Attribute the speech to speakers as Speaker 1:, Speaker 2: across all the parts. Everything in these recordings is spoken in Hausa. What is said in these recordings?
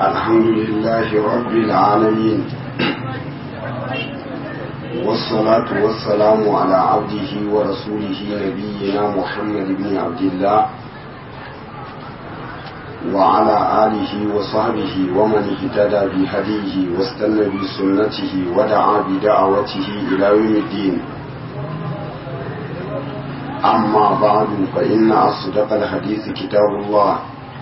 Speaker 1: الحمد لله رب العالمين والصلاة والسلام على عبده ورسوله نبينا محمد بن عبد الله وعلى آله وصحبه ومن اهتدى بهديه واستنى بسنته ودعا بدعوته إلى يوم الدين أما بعد فإن أصدق الحديث كتاب الله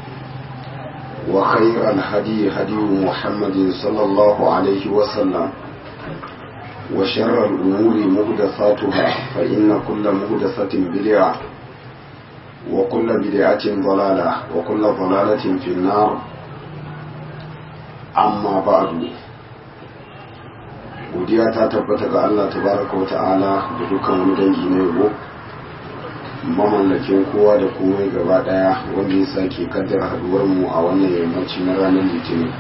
Speaker 1: وخير الهدي هدي محمد صلى الله عليه وسلم وشر الأمور مهدثاتها فإن كل مهدثة بدعة وكل بدعة ضلالة وكل ضلالة في النار أما بعد godiya ta tabbata ga Allah tabaraka wa ta'ala da dukkan wani dangi na yabo mamallakin kowa da komai gaba daya wanda ya sake kaddara haduwar mu a wannan yammaci na ranar litinin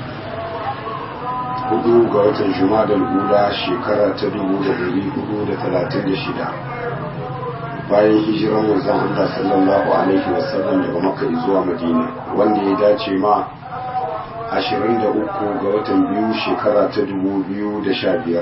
Speaker 1: hudu ga watan juma'a ula shekara ta dubu da dari hudu da talatin da shida bayan hijiran manzon Allah sallallahu alaihi wasallam daga makka zuwa madina wanda ya dace ma 23 ga watan biyu shekara ta 2015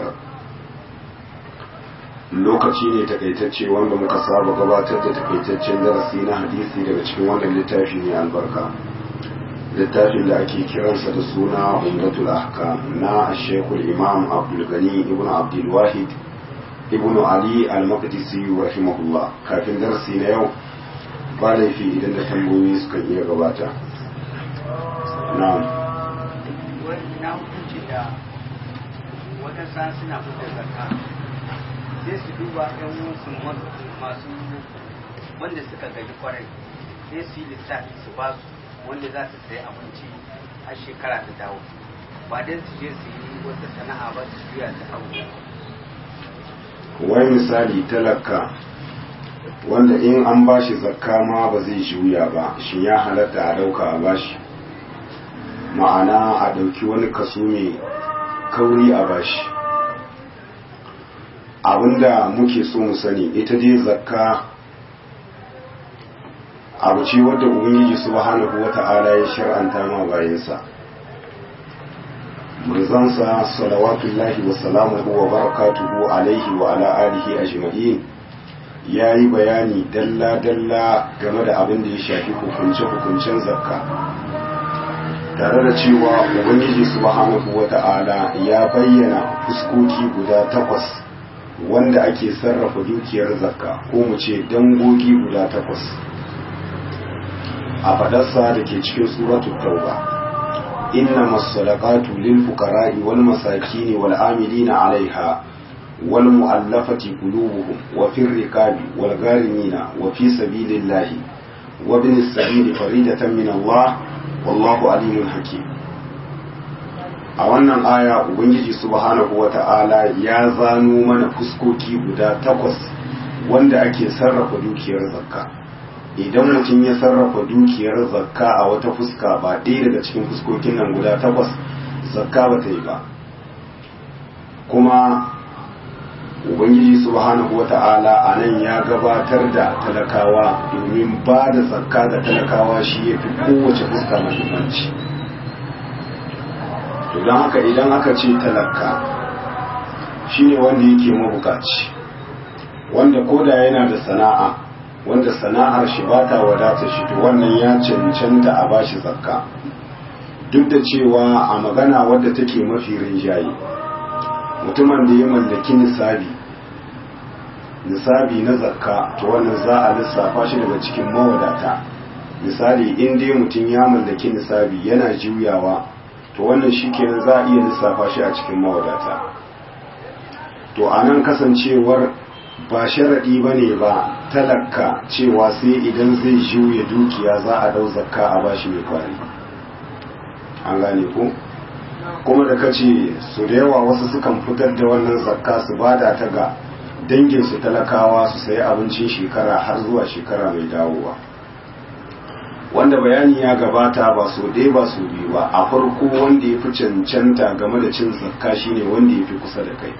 Speaker 1: lokaci ne takaitacce wanda muka saba gabatar da takaitaccen darasi na hadisi daga cikin wannan littafi ne albarka littafin da ake kiransa da suna umdatul ahkam na shekul imam abdul gani ibn abdul wahid ibn ali al-maqdisi rahimahullah kafin darasi na yau ba laifi idan da tambayoyi suka iya gabata na'am
Speaker 2: na hukunci da waɗansa suna fitar zakka sai su duba ɗan wasu masu wanda suka gaji kwarai sai su yi lissafi su ba su wanda za su sayi abinci a shekara ta dawo ba don su je su yi wata sana'a ba su juya ta abu
Speaker 1: wai misali talaka wanda in an bashi zakka ma ba zai juya ba shi ya halatta a dauka a bashi ma'ana a dauki wani kaso mai kauri a bashi abinda muke so mu sani ita dai zakka abu ce wadda ubangiji subhanahu wata'ala ya shar'anta ma bayansa manzansa salawatullahi wa salamuhu wa barakatuhu alaihi wa ala alihi ajma'in ya yi bayani dalla-dalla game da abin da ya shafi hukunce-hukuncen zakka tare da cewa ubangiji subhanahu wa ta'ala ya bayyana fuskoki guda takwas wanda ake sarrafa dukiyar zakka ko mu ce dangogi guda takwas a fadarsa da ke cikin suratul tauba إنما الصدقات للفقراء والمساكين والعاملين عليها والمؤلفة قلوبهم وفي الركاب والغارمين وفي سبيل الله وابن السبيل فريدة من الله والله عليم حكيم a wannan aya ubangiji subhanahu wata'ala ya zano mana fuskoki guda takwas wanda ake sarrafa dukiyar zakka idan mutum ya sarrafa dukiyar zakka a wata fuska ba ɗaya daga cikin fuskokin nan guda takwas zakka ba ta yi ba kuma ubangiji subhanahu wata'ala a nan ya gabatar da talakawa domin ba da zakka ga talakawa shi ya fi kowace fuska mahimmanci to don haka idan aka ce talaka shine wanda yake mabukaci wanda koda yana da sana'a wanda sana'ar shi ba ta wadata shi to wannan ya cancanta a bashi zakka duk da cewa a magana wadda take mafi rinjaye mutumin da ya mallaki nisabi nisabi na zakka to wannan za a lissafa shi daga cikin mawadata misali in dai mutum ya mallaki nisabi yana juyawa to wannan shi kenan za a iya lissafa shi a cikin mawadata to a nan kasancewar ba sharaɗi ba ne ba talaka cewa sai idan zai juya dukiya za a dau zakka a bashi mai kwari an gane ku kuma da kace su da yawa wasu sukan fitar da wannan zakka su bada ta ga danginsu talakawa su sayi abincin shekara har zuwa shekara mai dawowa wanda bayani ya gabata ba so ɗaya ba so biyu ba a farko wanda ya fi cancanta game da cin zakka shine wanda ya fi kusa da kai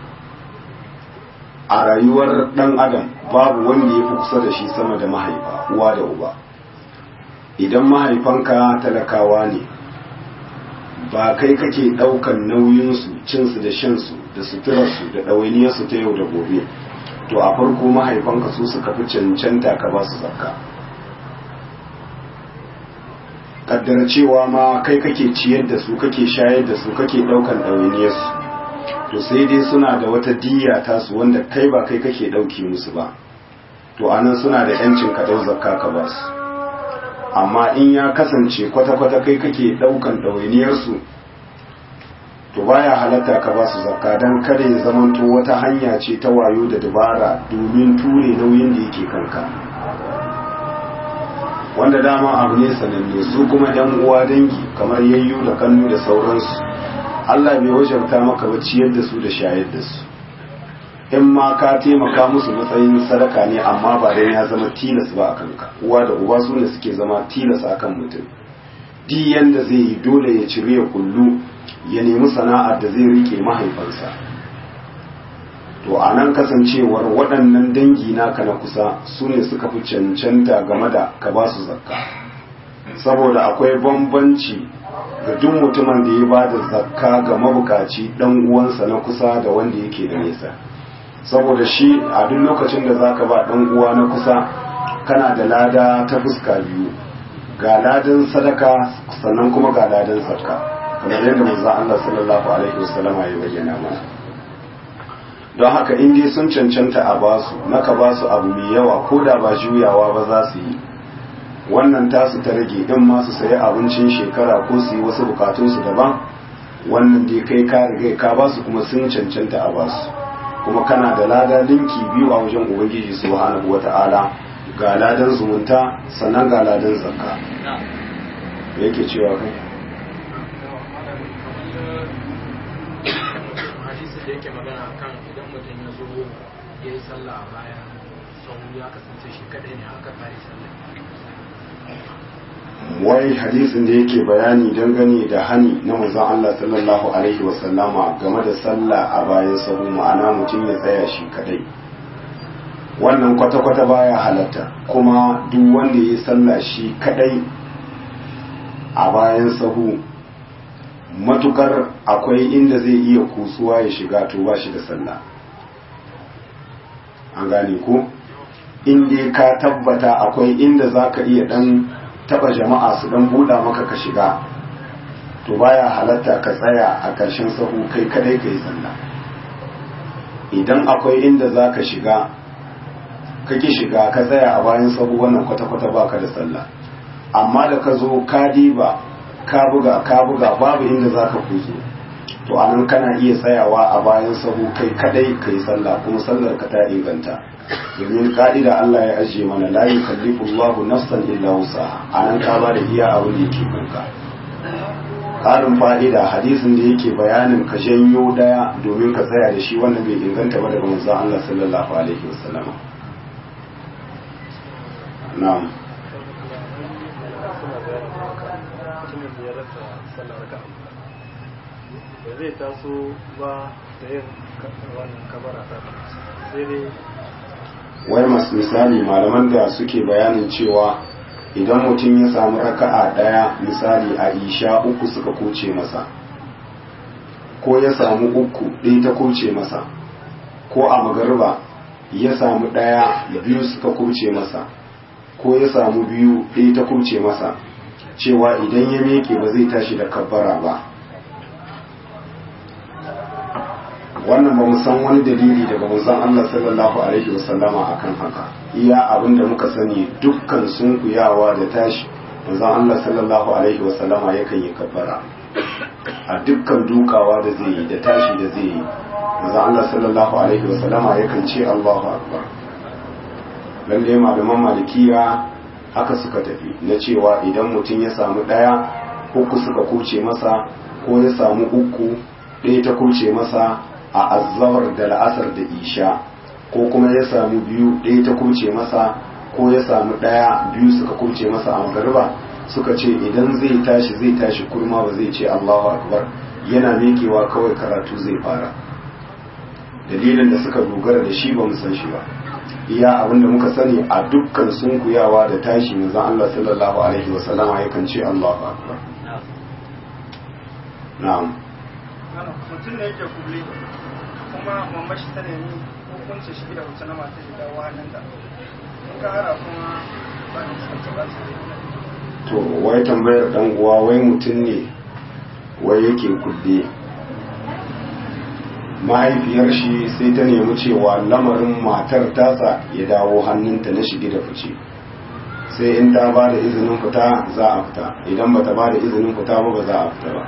Speaker 1: a rayuwar ɗan adam babu wanda ya fi kusa da shi sama da mahaifa uwa da uba idan mahaifanka talakawa ne ba kai kake ɗaukan nauyinsu cinsu da shansu da suturarsu da ɗawainiyarsu ta yau da gobe to a farko mahaifanka su suka fi cancanta ka ba su zakka kaddara cewa ma kai kake ciyar da su kake shayar da su kake ɗaukan ɗawainiyarsu to sai dai suna da wata diya tasu wanda kai ba kai kake ɗauki musu ba to anan suna da yancin ka ɗau zakka ka ba su amma in ya kasance kwata-kwata kai kake ɗaukan ɗawainiyarsu to baya halatta ka ba su zakka don kada ya zamanto wata hanya ce ta wayo da dabara domin ture nauyin da yake kanka wanda dama abu ne sananne su kuma yan uwa dangi kamar yayyu da kannu da sauransu Allah bai wajabta maka ba ciyar da su da shayar da su in ma ka taimaka musu matsayin sadaka ne amma ba dan ya zama tilas ba a kanka uwa da uba su ne suke zama tilas a kan mutum di yanda zai yi dole ya cire ya kullu ya nemi sana'ar da zai rike mahaifansa to a nan kasancewar waɗannan dangi naka na kusa su ne suka fi cancanta game da ka ba su zakka saboda akwai bambanci ga duk mutumin da ya ba da zakka ga mabukaci ɗan uwansa na kusa da wanda yake da nesa saboda shi a duk lokacin da zaka ba ɗan uwa na kusa kana da lada ta fuska biyu ga ladan sadaka sannan kuma ga ladan zakka kamar yadda manzon Allah sallallahu alaihi wasallama ya bayyana mana don haka in dai sun cancanta a basu naka basu abu mai yawa ko da ba juyawa ba za su yi wannan tasu ta rage in ma su sayi abincin shekara ko su yi wasu bukatunsu daban wannan dai kai ka riga ka basu kuma sun cancanta a basu kuma kana da lada linki biyu a wajen ubangiji subhanahu wata'ala ga ladan zumunta sannan ga ladan zakka yake cewa kai
Speaker 3: hadisi da yake magana kan idan mutum ya zo ya yi sallah a bayan sau ya kasance shi kadai ne aka kare sallah
Speaker 1: wai hadisin da yake bayani dangane da hani na manzon Allah sallallahu alaihi wasallama game da sallah a bayan sahu ma'ana mutum ya tsaya shi kadai wannan kwata-kwata baya halatta kuma duk wanda ya yi sallah shi kadai a bayan sahu matukar akwai inda zai iya kusuwa ya shiga to ba shi da sallah an gane ko inda ka tabbata akwai inda za ka iya dan taba jama'a su dan buɗa maka ka shiga to baya halatta ka tsaya a ƙarshen sahu kai kadai ka yi sallah idan akwai inda za ka shiga kake shiga ka tsaya a bayan sahu wannan kwata-kwata baka da sallah amma da ka zo ka diba ka buga ka buga babu inda za ka kuzo to anan kana iya tsayawa a bayan sahu kai kadai ka yi sallah kuma sallar ka ta inganta domin ka'ida Allah ya ajiye mana la yukallifu Allahu nafsan illa wusaha anan ka ba da iya abin da yake kanka karin fa'ida hadisin da yake bayanin ka janyo daya domin ka tsaya da shi wannan bai inganta ba daga manzon Allah sallallahu alaihi wasallam na'am
Speaker 3: da zai taso ba da yin wannan kabara ta sai dai
Speaker 1: wai masu misali malaman da suke bayanin cewa idan mutum ya samu raka'a daya misali a isha uku suka kuce masa ko ya samu uku ɗaya ta kuce masa ko a magarba ya samu ɗaya biyu suka kuce masa ko ya samu biyu ɗaya ta kuce masa cewa idan ya meke ba zai tashi da kabbara ba wannan ba mu san wani dalili daga manzon Allah sallallahu alaihi wasallama akan haka iya abin da muka sani dukkan sunkuyawa da tashi manzon Allah sallallahu alaihi wasallama yakan yi kabbara a dukkan dukawa da zai yi da tashi da zai yi manzon Allah sallallahu alaihi wasallama yakan ce Allahu akbar lalle malaman malikiya haka suka tafi na cewa idan mutum ya samu daya uku suka kuce masa ko ya samu uku ɗaya ta kuce masa a azzawar da la'asar da isha ko kuma ya samu biyu ɗaya ta kuce masa ko ya samu ɗaya biyu suka kuce masa a magariba suka ce idan zai tashi zai tashi kurma ba zai ce Allahu akbar yana mekewa kawai karatu zai fara dalilin da suka dogara da shi ba mu san shi ba iya abin da muka sani a dukkan sunkuyawa da tashi manzon Allah sallallahu alaihi wasallama yakan ce Allahu akbar na'am
Speaker 4: Ana mutum ne yake kulle kuma mamma shi ta nemi hukuncin shi da wuce na mata shi dawo hannunta. In ka hara kuma ba ni sarki ba su
Speaker 1: to wai tambayar dan uwa wai mutum ne wai yake kulle mahaifiyar shi sai ta nemi cewa lamarin matar tasa ya dawo hannunta na shige da fice sai in ta ba da izinin fita za a fita idan ba ta ba da izinin fita ba ba za a fita ba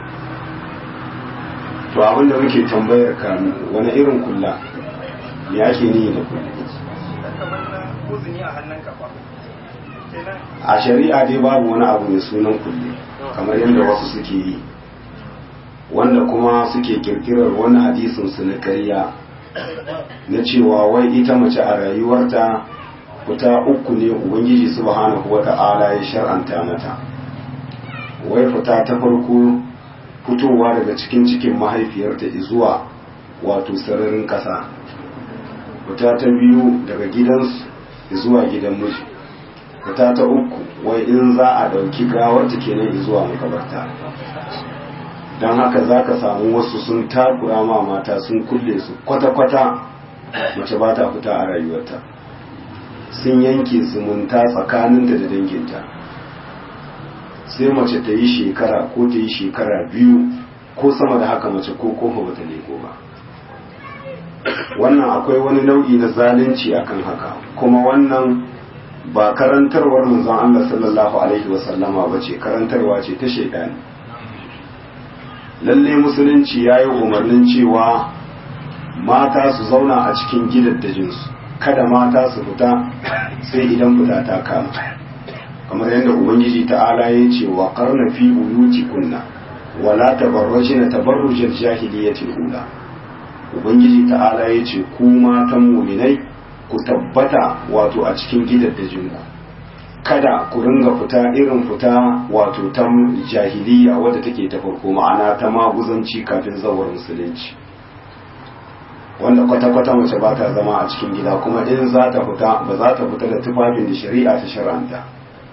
Speaker 1: to abinda muke tambayar ka wani irin kulla ya ake ni da kulle
Speaker 4: da kamar na uzuni a hannun kafa. Kenan
Speaker 1: a shari'a dai babu wani abu mai sunan kulle kamar yadda wasu suke yi wanda kuma suke kirkirar wani hadisin su na ƙarya na cewa wai ita mace a rayuwarta fita uku ne ubangiji subhanahu wata'ala ya shar'anta mata wai fita ta farko fitowa daga cikin cikin mahaifiyarta zuwa wato sararin ƙasa fita ta biyu daga gidansu zuwa gidan miji fita ta uku wai in za a ɗauki gawarta kenan zuwa makabarta don haka za ka samu wasu sun takura ma mata sun kulle su kwata-kwata mace ba ta fita a rayuwarta sun yanke zumunta tsakaninta da danginta sai mace ta yi shekara ko ta yi shekara biyu ko sama da haka mace ko kofa bata leko ba wannan akwai wani nau'i na zalunci akan haka kuma wannan ba karantarwar manzon Allah sallallahu alaihi wasallama ba ce karantarwa ce ta shaidani lalle musulunci ya yi umarnin cewa mata su zauna a cikin gidaddajinsu kada mata su fita sai idan fita ta kama kamar yadda ubangiji ta'ala ya ce wa karna fi buyuti kunna wala tabarrajina tabarrujal jahiliyatil ula ubangiji ta'ala ya ce ku matan muminai ku tabbata wato a cikin gidaddajinku kada ku ringa fita irin fita wato ta jahiliya wadda take ta farko ma'ana ta maguzanci kafin zawar musulunci wanda kwata-kwata mace ba ta zama a cikin gida kuma in za ta fita ba za ta fita da tufafin da shari'a ta shar'anta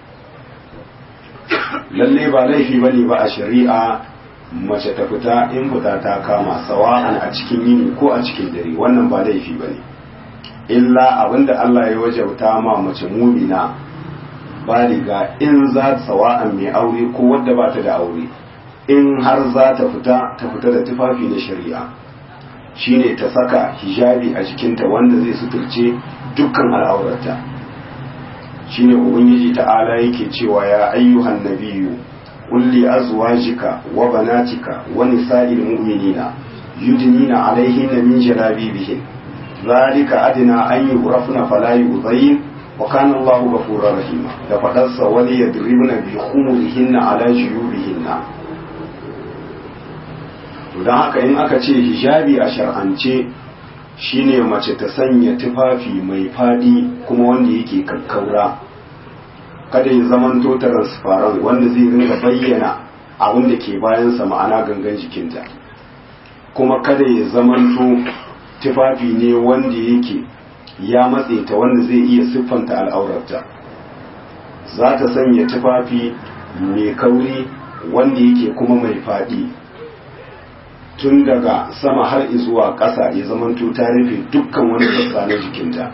Speaker 1: lalle ba laifi ba ne ba a shari'a mace ta fita in fita ta kama sawa'an a cikin yini ko a cikin dare wannan ba laifi ba ne illa abinda Allah ya wajauta ma mace mumina baliga in za ta sawa'an mai aure ko wadda ba ta da aure in har za ta fita ta fita da tufafi na shari'a shine ta saka hijabi a jikinta wanda zai suturce dukkan al'aurarta shine ubangiji ta'ala yake cewa ya ayyuhan nabiyyu qul li azwajika wa banatika wa nisa'il mu'minina yudnina alaihinna min jalabibihin zalika adna an yurafna fala yudayin wa kana Allahu ghafurur rahima da fadarsa wali yadribna bi khumurihinna ala juyubihinna to dan haka in aka ce hijabi a shar'ance shine mace ta sanya tufafi mai fadi kuma wanda yake kakkaura kada ya zamanto transparent wanda zai ringa bayyana abin da ke bayansa ma'ana gangan jikinta kuma kada ya zamanto tufafi ne wanda yake ya matse ta wanda zai iya siffanta al'aurarta za ta sanya tufafi mai kauri wanda yake kuma mai faɗi tun daga sama har zuwa ƙasa ya zamanto ta rufe dukkan wani sassa na jikinta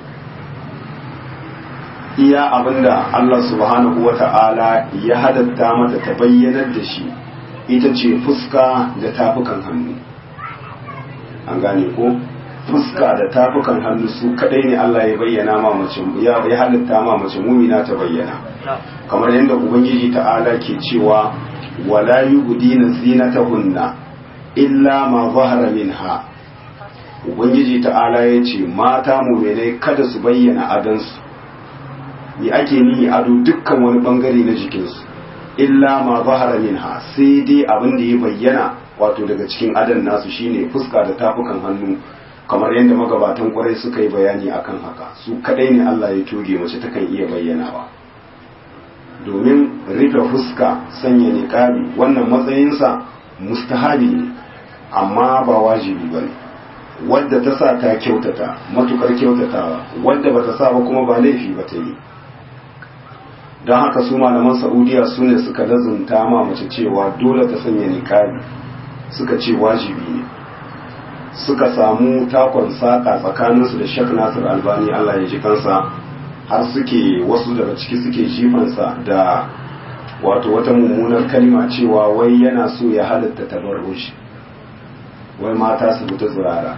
Speaker 1: iya abinda Allah subhanahu wa ta'ala ya hadatta mata ta bayyanar da shi ita ce fuska da tafukan hannu an gane ko fuska da tafukan hannu su kadai ne Allah ya bayyana ma mace ya halitta ma mace mumina ta bayyana kamar yadda ubangiji ta'ala ke cewa wala yubdina zinatahunna illa ma zahara minha ubangiji ta'ala ya ce mata muminai kada su bayyana adansu me ake nihi ado dukkan wani bangare na jikinsu illa ma zahara minha sai dai abin da ya bayyana wato daga cikin adan nasu shine fuska da tafukan hannu kamar yadda magabatan kwarai suka yi bayani akan haka su kadai ne Allah ya toge mace takan iya bayyanawa domin rufe fuska sanya niqabi wannan matsayinsa mustahabi ne amma ba wajibi bane wadda ta sa ta kyautata matukar kyautatawa wadda bata sa ba kuma ba laifi ba ta yi don haka su malaman saudiya su ne suka lazunta ma mace cewa dole ta sanya niqabi suka ce wajibi ne suka samu takon saka tsakaninsu da shek nasir albani allah ya ji kansa har suke wasu daga ciki suke jifansa da wato wata mummunar kalma cewa wai yana so ya halatta tabarruj wai mata su fita zurara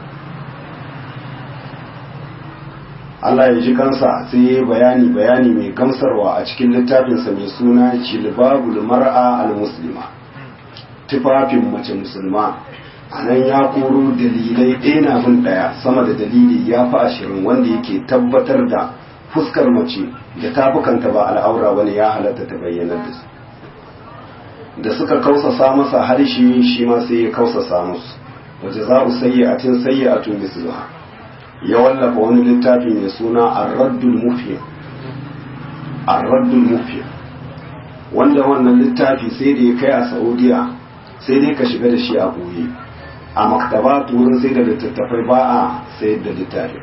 Speaker 1: Allah ya ji kansa sai ya yi bayani bayani mai gamsarwa a cikin littafinsa mai suna jilbabul mar'a al-muslima tufafin mace musulma a nan ya koro dalilai ɗaya na bin ɗaya sama da dalili ya fi ashirin wanda yake tabbatar da fuskar mace da tafukanta ba al'aura wani ya halatta ta bayyanar da su da suka kausasa masa harshe shi ma sai ya kausasa musu waje za u sayi a tin sayi a tun misluha ya wallafa wani littafi mai suna arraddul mufiyar arraddul mufiyar wanda wannan littafi sai da ya kai a saudiya sai dai ka shiga da shi a ɓoye a maktaba wurin sai da littattafai ba a sayar da littafi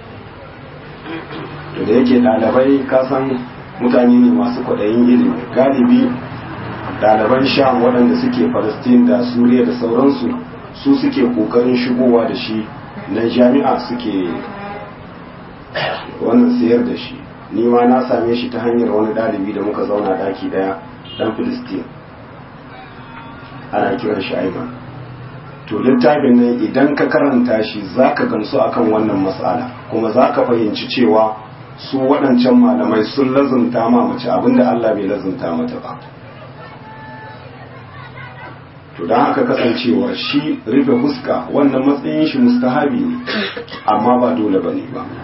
Speaker 1: to da yake ɗalibai kasan mutane ne masu kwaɗayin ilimi galibi ɗaliban sham waɗanda suke palestine da suriya da sauransu su suke ƙoƙarin shigowa da shi na jami'a suke wannan sayar da shi ni ma na same shi ta hanyar wani ɗalibi da muka zauna ɗaki ɗaya ɗan filistin ana kiran shi aiman to littafin nan idan ka karanta shi za ka gamsu akan wannan matsala kuma za ka fahimci cewa su waɗancan malamai sun lazumta ma mace abinda Allah bai lazumta mata ba to don haka kasancewa shi rufe fuska wannan matsayin shi mustahabi ne amma ba dole ba ne ba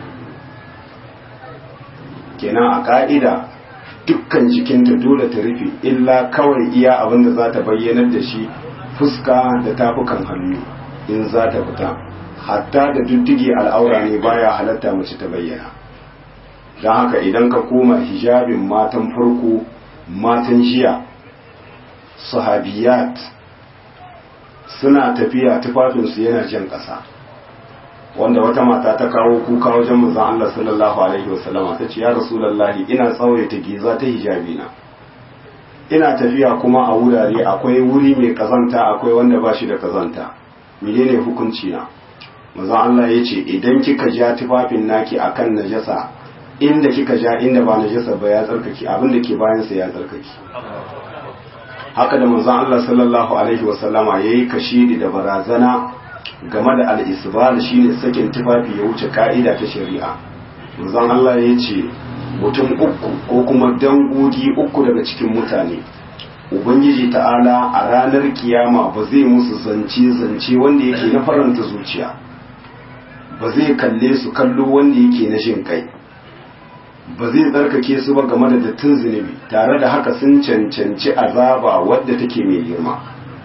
Speaker 1: kenan a ka'ida dukkan jikinta dole ta rufe illa kawai iya abinda za ta bayyanar da shi fuska da tafukan hannu in za ta fita hatta da duddige al'aura ne baya halatta mace ta bayyana don haka idan ka koma hijabin matan farko matan jiya sahabiyat suna tafiya tufafinsu yana jan ƙasa wanda wata mata ta kawo kuka wajen manzon Allah sallallahu alaihi wasallama ta ce ya rasulullahi ina tsawaita giza ta hijabi na ina tafiya kuma a wurare akwai wuri mai kazanta akwai wanda ba shi da kazanta menene hukunci na manzon Allah ya ce idan kika ja tufafin naki akan najasa inda kika ja inda ba najasa ba ya tsarkake abin da ke bayan sa ya tsarkake haka da manzon Allah sallallahu alaihi wasallama yayi kashidi da barazana game da al-isbal shine sakin tufafi ya wuce ka'ida ta shari'a manzon Allah ya ce mutum uku ko kuma dangogi uku daga cikin mutane ubangiji ta'ala a ranar kiyama ba zai musu zance zance wanda yake na faranta zuciya ba zai kalle su kallo wanda yake na jin kai ba zai tsarkake su ba game da dattin zunubi tare da haka sun cancanci azaba wadda take mai girma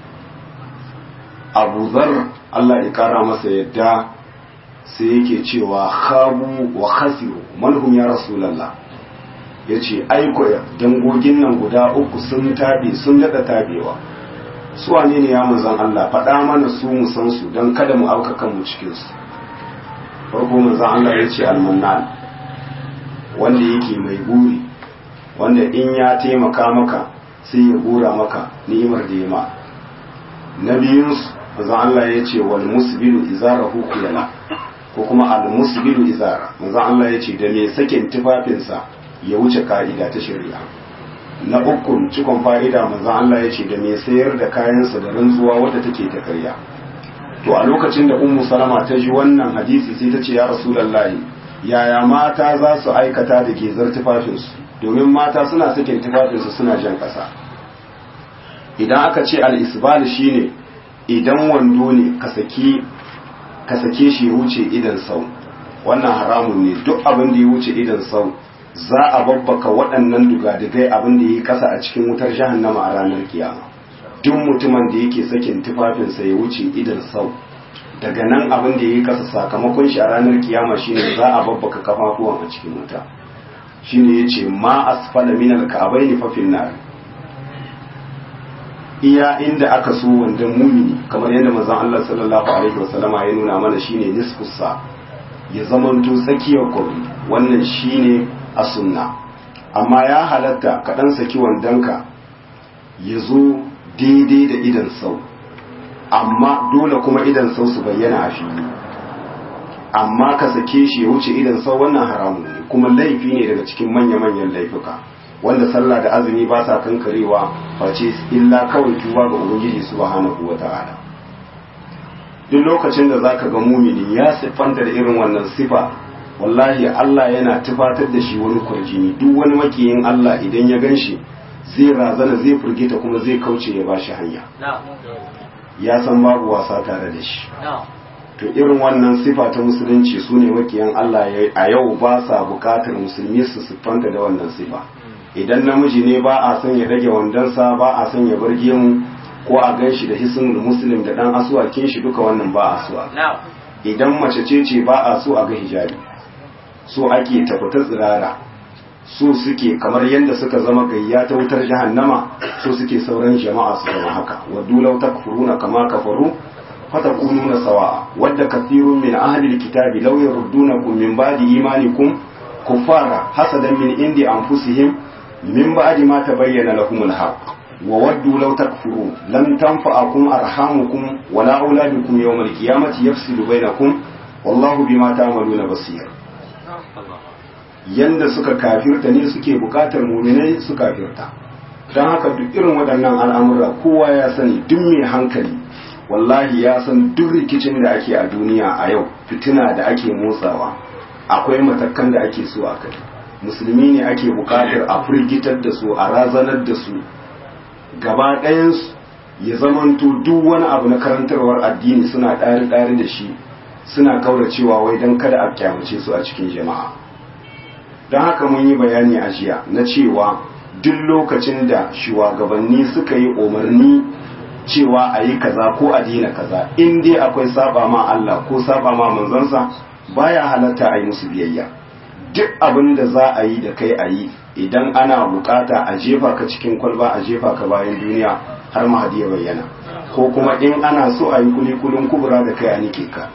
Speaker 1: abu zar Allah ya kara masa yadda sai yake cewa khabu wa khasiru manhum ya rasulallah ya ce aiko dangogin nan guda uku sun taɓe sun daɗa taɓewa su wane ne ya manzan Allah faɗa mana su mu san su don kada mu auka kanmu cikinsu farko manzan Allah ya ce almannan wanda yake mai buri wanda in ya taimaka maka sai ya gora maka ni'imar da ya ma na biyunsu manzan Allah ya ce wal musbilu izarahu kuyala ko kuma al musbilu izara manzan Allah ya ce da mai sakin tufafinsa ya wuce ka'ida ta shari'a na ukun cikon fa'ida manzan Allah ya ce da mai sayar da kayansa da rantsuwa wadda take ta karya to a lokacin da ummu salama ta ji wannan hadisi sai ta ce ya rasulullahi yaya mata za su aikata da gezar tufafinsu domin mata suna sakin tufafinsu suna jan ƙasa idan aka ce al-isbal shine idan wando ne ka sake shi ya wuce idan sau wannan haramun ne duk abin da ya wuce idan sau za a babbaka waɗannan dugadigai abin da ya yi ƙasa a cikin wutar jahannama a ranar kiyama duk mutumin da yake sakin tufafinsa ya wuce idan sau daga nan abin da ya yi ƙasa sakamakon shi a ranar kiyama shine za a babbaka kafafuwan a cikin wuta shine yace ma asfala min al-ka'bayn fa fin nar iya inda aka so wanda mumini kamar yadda manzon Allah sallallahu alaihi wasallama ya nuna mana shine nisfus sa ya zamanto tsakiyar gobe wannan shine a sunna amma ya halatta ka ɗan saki wandonka ya zo daidai da idan sau amma dole kuma idan sau su bayyana a fili amma ka sake shi ya wuce idan sau wannan haramun ne kuma laifi ne daga cikin manya-manyan laifuka wanda sallah da azumi ba sa kankarewa face illa kawai tuba ga ubangiji subhanahu wata'ala duk lokacin da zaka ga mumini ya siffanta da irin wannan sifa wallahi Allah yana tufatar da shi wani kurjini duk wani makiyin Allah idan ya gan shi zai razana zai furgita kuma zai kauce ya bashi hanya ya san babu wasa tare da shi to irin wannan sifa ta musulunci su ne makiyan Allah a yau ba sa bukatar musulmi su siffanta da wannan sifa idan namiji ne ba a son ya rage wandonsa ba a son ya bar gemu ko a gan shi da hisnul muslim da dan asuwakin shi duka wannan ba a so idan mace ce ce ba a so a ga hijabi so ake tafata tsirara so suke kamar yadda suka zama gayya ta wutar jahannama so suke sauran jama'a su zama haka waddu law takfuruna kama kafaru fatakununa sawa'a wadda kathirun min ahli alkitabi law yaruddunakum min ba'di imanikum kuffara hasadan min indi anfusihim min ba'di ma tabayyana lahumul haqq wa waddu law takfurun lam tanfa'akum arhamukum wala auladukum yawmal qiyamati yafsilu bainakum wallahu bima ta'maluna basir yanda suka kafirta ne suke bukatar muminai su kafirta don haka duk irin waɗannan al'amura kowa ya sani duk mai hankali wallahi ya san duk rikicin da ake a duniya a yau fitina da ake motsawa akwai matakan da ake so a kai musulmi ne ake bukatar a firgitar da su a razanar da su gaba ɗayansu ya zamanto duk wani abu na karantarwar addini suna ɗari-ɗari da shi suna kauracewa wai don kada a kyamace su a cikin jama'a don haka mun yi bayani a jiya na cewa duk lokacin da shugabanni suka yi umarni cewa a yi kaza ko a dina kaza in dai akwai saba ma Allah ko saba ma manzansa baya halatta a yi musu biyayya duk abin da za a yi da kai a yi idan ana bukata a jefa ka cikin kwalba a jefa ka bayan duniya har mahadi ya bayyana ko kuma in ana so a yi kulikulin kubura da kai a nike ka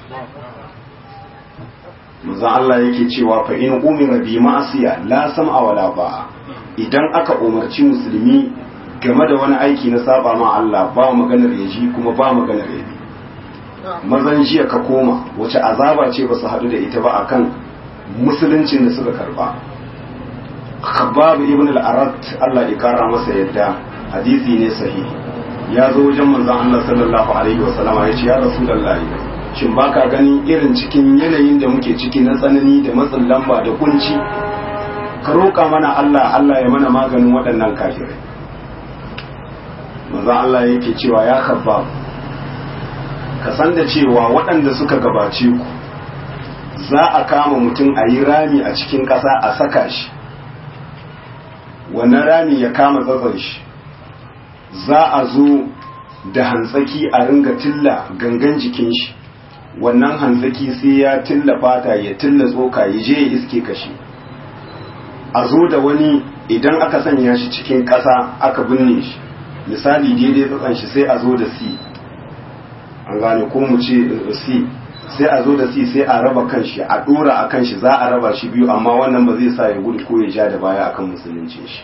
Speaker 1: manzon Allah yake cewa fa in umira bi ma'asiya la sam'a wala ba'a idan aka umarci musulmi game da wani aiki na saba ma Allah ba maganar ya ji kuma ba maganar ya bi mazan jiya ka koma wace azaba ce ba su haɗu da ita ba akan musuluncin da suka karba khabbab ibn al-arat Allah ya kara masa yadda hadisi ne sahihi ya zo wajen manzon Allah sallallahu alaihi wa sallama ya ce ya rasulullahi shin baka ganin irin cikin yanayin da muke ciki na tsanani da matsin lamba da kunci ka roƙa mana Allah Allah ya mana maganin waɗannan kafirai manzon Allah yake cewa ya khabbab ka san da cewa waɗanda suka gabace ku za a kama mutum a yi rami a cikin ƙasa a saka shi wannan rami ya kama tsatson shi za a zo da hantsaki a ringa tilla gangan jikin shi wannan hantsaki sai ya tilla fata ya tilla tsoka ya je ya iske kashi a zo da wani idan aka sanya shi cikin ƙasa aka binne shi misali daidai tsatson shi sai a zo da si an gane ko mu ce si sai a zo da si sai a raba kanshi a dora a kanshi za a raba shi biyu amma wannan ba zai sa ya gudu ko ya ja da baya akan musulunci shi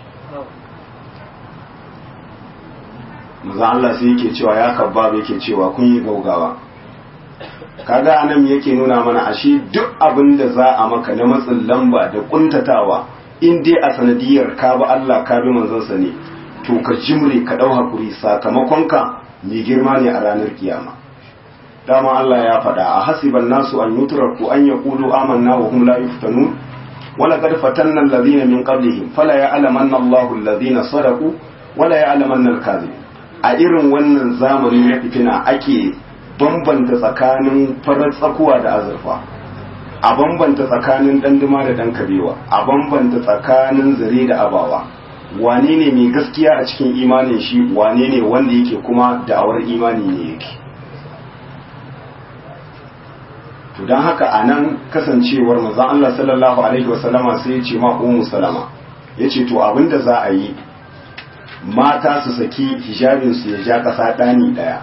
Speaker 1: maza Allah sai yake cewa ya kabbab yake cewa kun yi gaugawa kaga anan yake nuna mana ashe duk abin da za a maka na matsin lamba da kuntatawa in dai a sanadiyar ka bi Allah ka bi manzansa ne to ka jimre ka dau hakuri sakamakon ka mai girma ne a ranar kiyama dama Allah ya faɗa a hasiban nasu an yutraku an yaqulu amanna wa hum la yuftanun wala qad fatanna alladhina min qablihim fala ya'lamanna Allahu alladhina sadaqu wala ya'lamanna al-kadhibin a irin wannan zamani na fitina ake bambanta tsakanin farar tsakuwa da azurfa a bambanta tsakanin danduma da dan kabewa a bambanta tsakanin zare da abawa wane ne mai gaskiya a cikin imanin shi wane ne wanda yake kuma da'awar imani ne yake to don haka a nan kasancewar mazan Allah sallallahu Alaihi wasallama sai ya ce ma umu salama ya ce to abinda za a yi mata su saki hijabinsu ya ja ƙasa ɗani ɗaya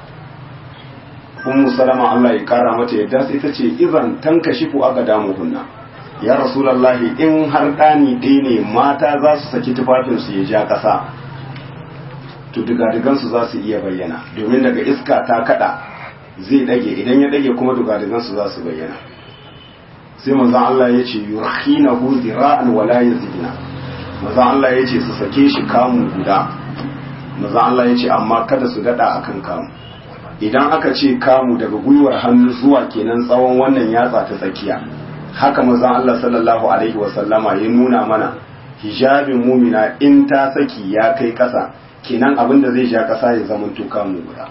Speaker 1: umu salama Allah ya kara mata yadda sai ta ce izan tanka shifu aka damu hunna ya rasulallahi in har ɗani ɗaya ne mata za su saki tufafinsu ya ja ƙasa to digadigansu za su iya bayyana domin daga iska ta kada zai ɗage idan ya ɗage kuma digadigansu za su bayyana sai manzan Allah ya ce yurhina hu zira'an wala yazidna manzan Allah ya ce su sake shi kamun guda manzan Allah ya ce amma kada su daɗa akan kamu idan aka ce kamu daga gwiwar hannu zuwa kenan tsawon wannan yatsa ta tsakiya haka manzon Allah sallallahu alaihi wasallama ya nuna mana hijabin mumina in ta saki ya kai ƙasa kenan abin da zai ja ƙasa ya zama tuka mu guda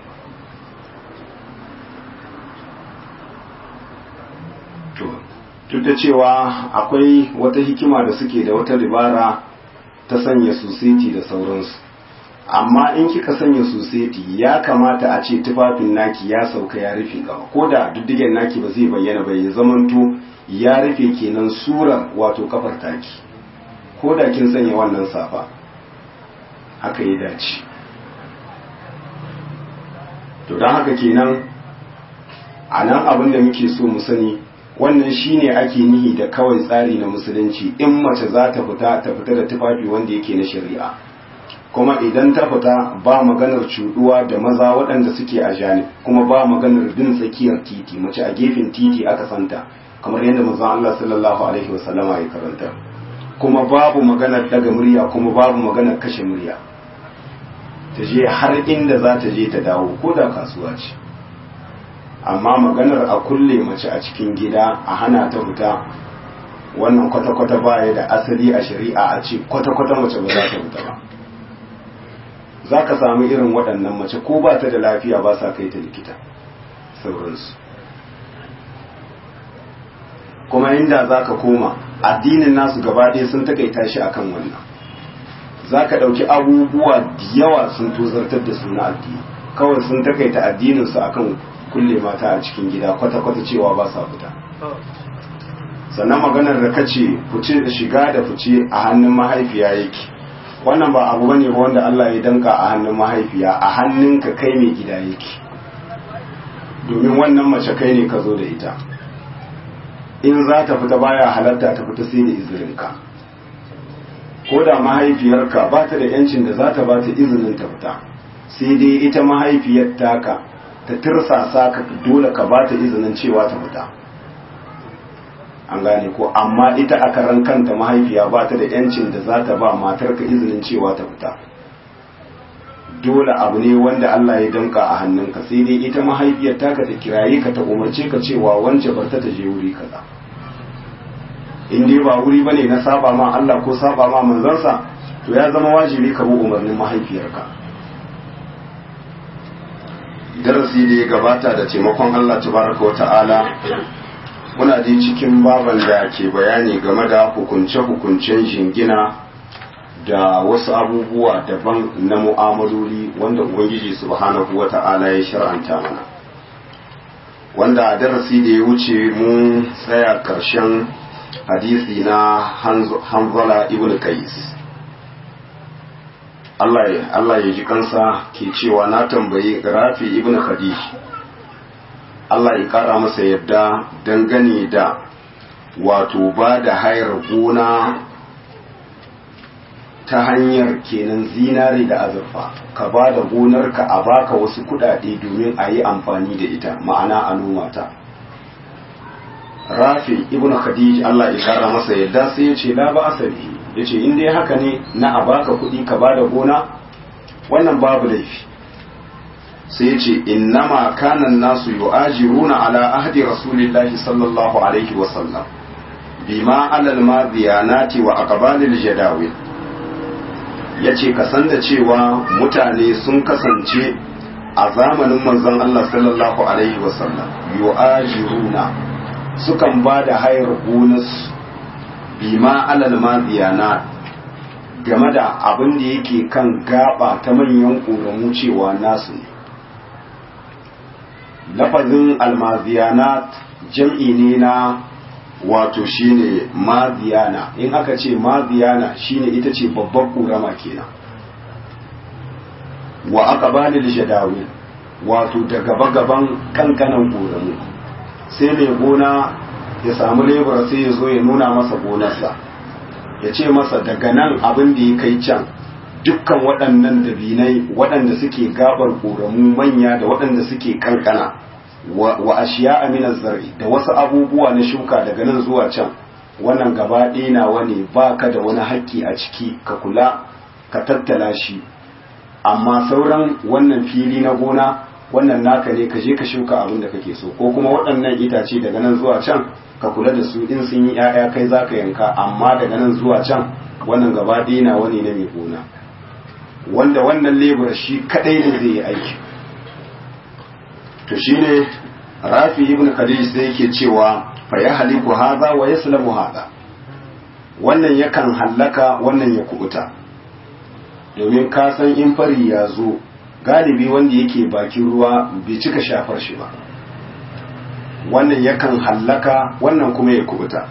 Speaker 1: to duk da cewa akwai wata hikima da suke da wata dabara ta sanya susiti da sauransu amma in kika sanya susiti ya kamata a ce tufafin naki ya sauka ya rufe gaba ko da diddigen naki ba zai bayyana ba ya zamanto ya rufe kenan surar wato kafar taki ko da kin sanya wannan safa haka ya dace to don haka kenan a nan abin da muke so mu sani wannan shine ake nihi da kawai tsari na musulunci in mace za ta fita ta fita da tufafi wanda yake na shari'a kuma idan ta fita ba maganar cuduwa da maza waɗanda suke a janib kuma ba maganar bin tsakiyar titi mace a gefen titi aka santa kamar yadda manzon Allah sallallahu alaihi wasallama ya karanta kuma babu maganar daga murya kuma babu maganar kashe murya ta je har inda za ta je ta dawo ko da kasuwa ce amma maganar a kulle mace a cikin gida a hana ta fita wannan kwata-kwata baya da asali a shari'a a ce kwata-kwata mace ba za ta fita ba za ka samu irin waɗannan mace ko ba ta da lafiya ba sa kai ta likita sauransu kuma inda za ka koma addinin nasu gaba ɗaya sun takaita shi akan wannan za ka ɗauki abubuwa da yawa sun tozartar da suna addini kawai sun takaita addininsu akan kulle mata a cikin gida kwata-kwata cewa ba sa fita sannan maganar da kace fice da shiga da fice a hannun mahaifiya yake wannan ba abu bane ba wanda Allah ya danka a hannun mahaifiya a hannunka kai mai gida yake domin wannan mace kai ne ka zo da ita in za ta fita baya halatta ta fita sai da izininka ko da mahaifiyarka ba ta da yancin da za ta ba ta izinin ta fita sai dai ita mahaifiyar taka ta tirsasa ka dole ka ba ta izinin cewa ta fita an gane ko amma ita a karan kanta mahaifiya ba ta da yancin da za ta ba matarka izinin cewa ta fita dole abu ne wanda Allah ya danka a hannunka sai dai ita mahaifiyar taka ta kiraye ka ta umarce ka cewa wance bar ta je wuri kaza in dai ba wuri bane na saba ma Allah ko saba ma manzansa to ya zama wajibi ka bi umarnin mahaifiyarka darasi da ya gabata da taimakon Allah tabaraka wa ta'ala muna dai cikin baban da ke bayani game da hukunce-hukuncen jingina da wasu abubuwa daban na mu'amaloli wanda ubangiji subhanahu wa ta'ala ya shar'anta mana wanda a darasi da ya wuce mun tsaya karshen hadisi na hanzala ibn kais Allah ya ji kansa ke cewa na tambayi rafi ibn khadij Allah ya kara masa yadda dangane da wato ba da hayar gona ta hanyar kenan zinare da azurfa ka ba da gonarka a baka wasu kudade domin a yi amfani da ita ma'ana a noma ta rafi ibn khadij Allah ya kara masa yadda sai ya ce la ba asali ya ce in dai haka ne na a baka kudi ka ba da gona wannan babu laifi sai ce innama kanan nasu yu'ajiruna ala ahdi rasulillahi sallallahu alaihi wa sallam bima alal madiyanati wa aqbalil jadawil yace ka san da cewa mutane sun kasance a zamanin manzon Allah sallallahu alaihi wa sallam yu'ajiruna sukan ba da hayar bonus bima alal madiyanat game da abin da yake kan gaba ta manyan ƙoramu cewa nasu ne lafazin almaziyanat jam'i ne na wato shine maziyana in aka ce maziyana shine ita ce babbar ƙorama kenan wa aka bani da shadawi wato da gaba-gaban kankanan ƙoramu sai mai gona ya samu lebura sai ya zo ya nuna masa gonarsa ya ce masa daga nan abin da ya kai can dukkan waɗannan dabinai waɗanda suke gabar ƙoramu manya da waɗanda suke kankana wa ashiya aminar zari da wasu abubuwa na shuka daga nan zuwa can wannan gaba ɗaya nawa ne ba ka da wani haƙƙi a ciki ka kula ka tattala shi amma sauran wannan fili na gona wannan naka ne ka je ka shuka abin da kake so ko kuma waɗannan itace daga nan zuwa can ka kula da su in sun yi 'ya'ya kai za ka yanka amma daga nan zuwa can wannan gaba ɗaya nawa ne na mai gona wanda wannan lebura shi kadai ne zai yi aiki to shine rafi ibn khadij sai yake cewa fa ya haliku hadha wa yaslamu hadha wannan yakan hallaka wannan ya kubuta domin ka san in fari ya zo galibi wanda yake bakin ruwa bai cika shafar shi ba wannan yakan hallaka wannan kuma ya kubuta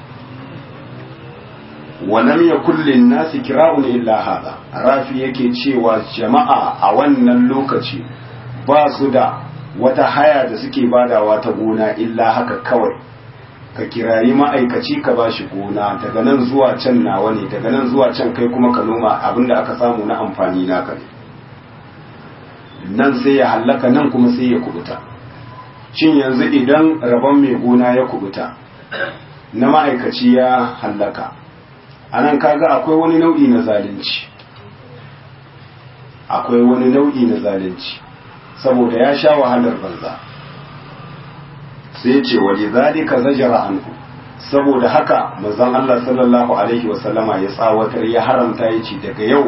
Speaker 1: walam ya kullin nasi kira'un illa hada rafi yake cewa jama'a a wannan lokaci ba su da wata haya da suke badawa ta gona illa haka kawai ka kirayi ma'aikaci ka ba shi gona daga nan zuwa can nawa ne daga nan zuwa can kai kuma ka noma abinda aka samu na amfani naka ne nan sai ya hallaka nan kuma sai ya kubuta shin yanzu idan rabon mai gona ya kubuta na ma'aikaci ya hallaka anan kaga akwai wani nau'i na zalunci akwai wani nau'i na zalunci saboda ya sha wahalar banza sai ce wali zalika zajara anhu saboda haka manzon Allah sallallahu alaihi wasallama ya tsawatar ya haramta ya ce daga yau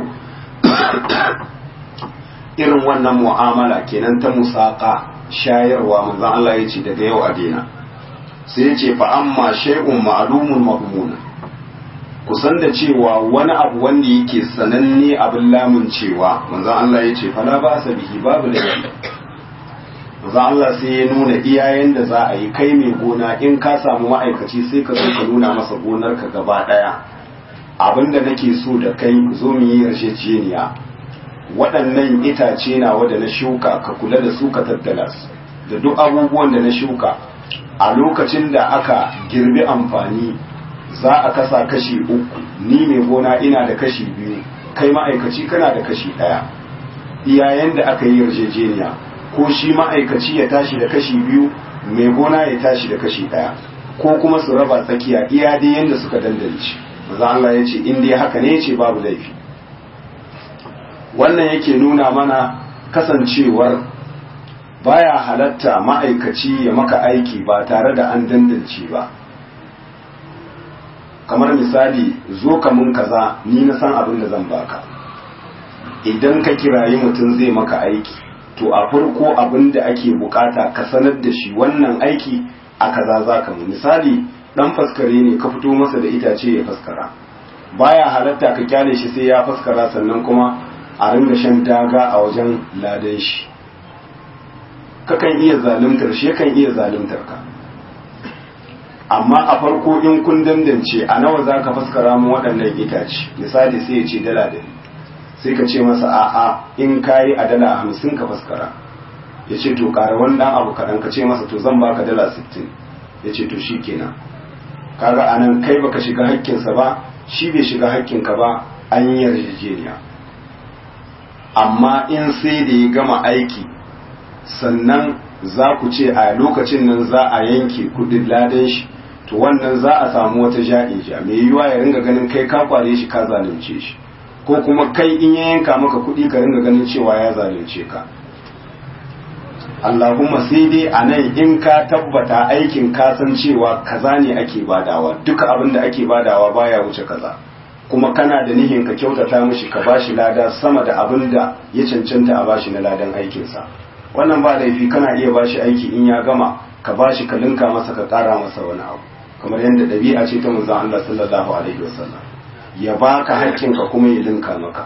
Speaker 1: irin wannan mu'amala kenan ta musaka shayarwa manzon Allah ya ce daga yau a daina sai ya ce fa amma shay'un ma'lumun madmunun kusan da cewa wani abu wanda yake sananne abin lamun cewa manzon Allah ya ce fala ba sa bihi babu da manzon Allah sai ya nuna iyayen da za a yi kai mai gona in ka samu ma'aikaci sai ka zo ka nuna masa gonar ka gaba daya abinda nake so da kai zo mu yi yarjejeniya waɗannan itace na wanda na shuka ka kula da su ka tattala su da duk abubuwan da na shuka a lokacin da aka girbi amfani za a kasa kashi uku ni mai gona ina da kashi biyu kai ma'aikaci kana da kashi ɗaya iyayen da aka yi yarjejeniya ko shi ma'aikaci ya tashi da kashi biyu mai gona ya tashi da kashi ɗaya ko kuma su raba tsakiya iya dai yadda suka dandance maza Allah ya ce in dai haka ne ce babu laifi wannan yake nuna mana kasancewar baya halatta ma'aikaci ya maka aiki ba tare da an dandance ba kamar misali zo ka mun kaza ni na san abin da zan baka idan ka kirayi mutum zai maka aiki to a farko abin da ake bukata ka sanar da shi wannan aiki a kaza za ka mu misali dan faskare ne ka fito masa da itace ya faskara baya halatta ka kyale shi sai ya faskara sannan kuma a ringa shan daga a wajen ladan shi kakan iya zaluntar shi yakan iya zaluntar ka amma a farko in kun dandance a nawa za ka faskara mu waɗannan itace misali sai ya ce dala da sai ka ce masa a'a in kayi a dala hamsin ka faskara ya ce to ƙara wani ɗan abu kaɗan ka ce masa to zan baka dala sittin ya ce to shi kenan kaga anan kai baka shiga hakkinsa ba shi bai shiga hakkinka ba an yi yarjejeniya amma in sai da ya gama aiki sannan za ku ce a lokacin nan za a yanke kudin ladan shi to wannan za a samu wata ja'ija mai yiwuwa ya ringa ganin kai ka kware shi ka zalunce shi ko kuma kai in ya yanka maka kudi ka ringa ganin cewa ya zalunce ka Allahumma sai dai a nan in ka tabbata aikin ka san cewa kaza ne ake badawa duka abin da ake badawa baya wuce kaza kuma kana da nihin ka kyautata mishi ka bashi lada sama da abin da ya cancanta a bashi na ladan aikinsa wannan ba laifi kana iya bashi aiki in ya gama ka bashi ka linka masa ka ƙara masa wani abu kamar yadda ɗabi'a ce ta manzon Allah sallallahu alaihi wasallam ya baka haƙƙinka kuma ya linka maka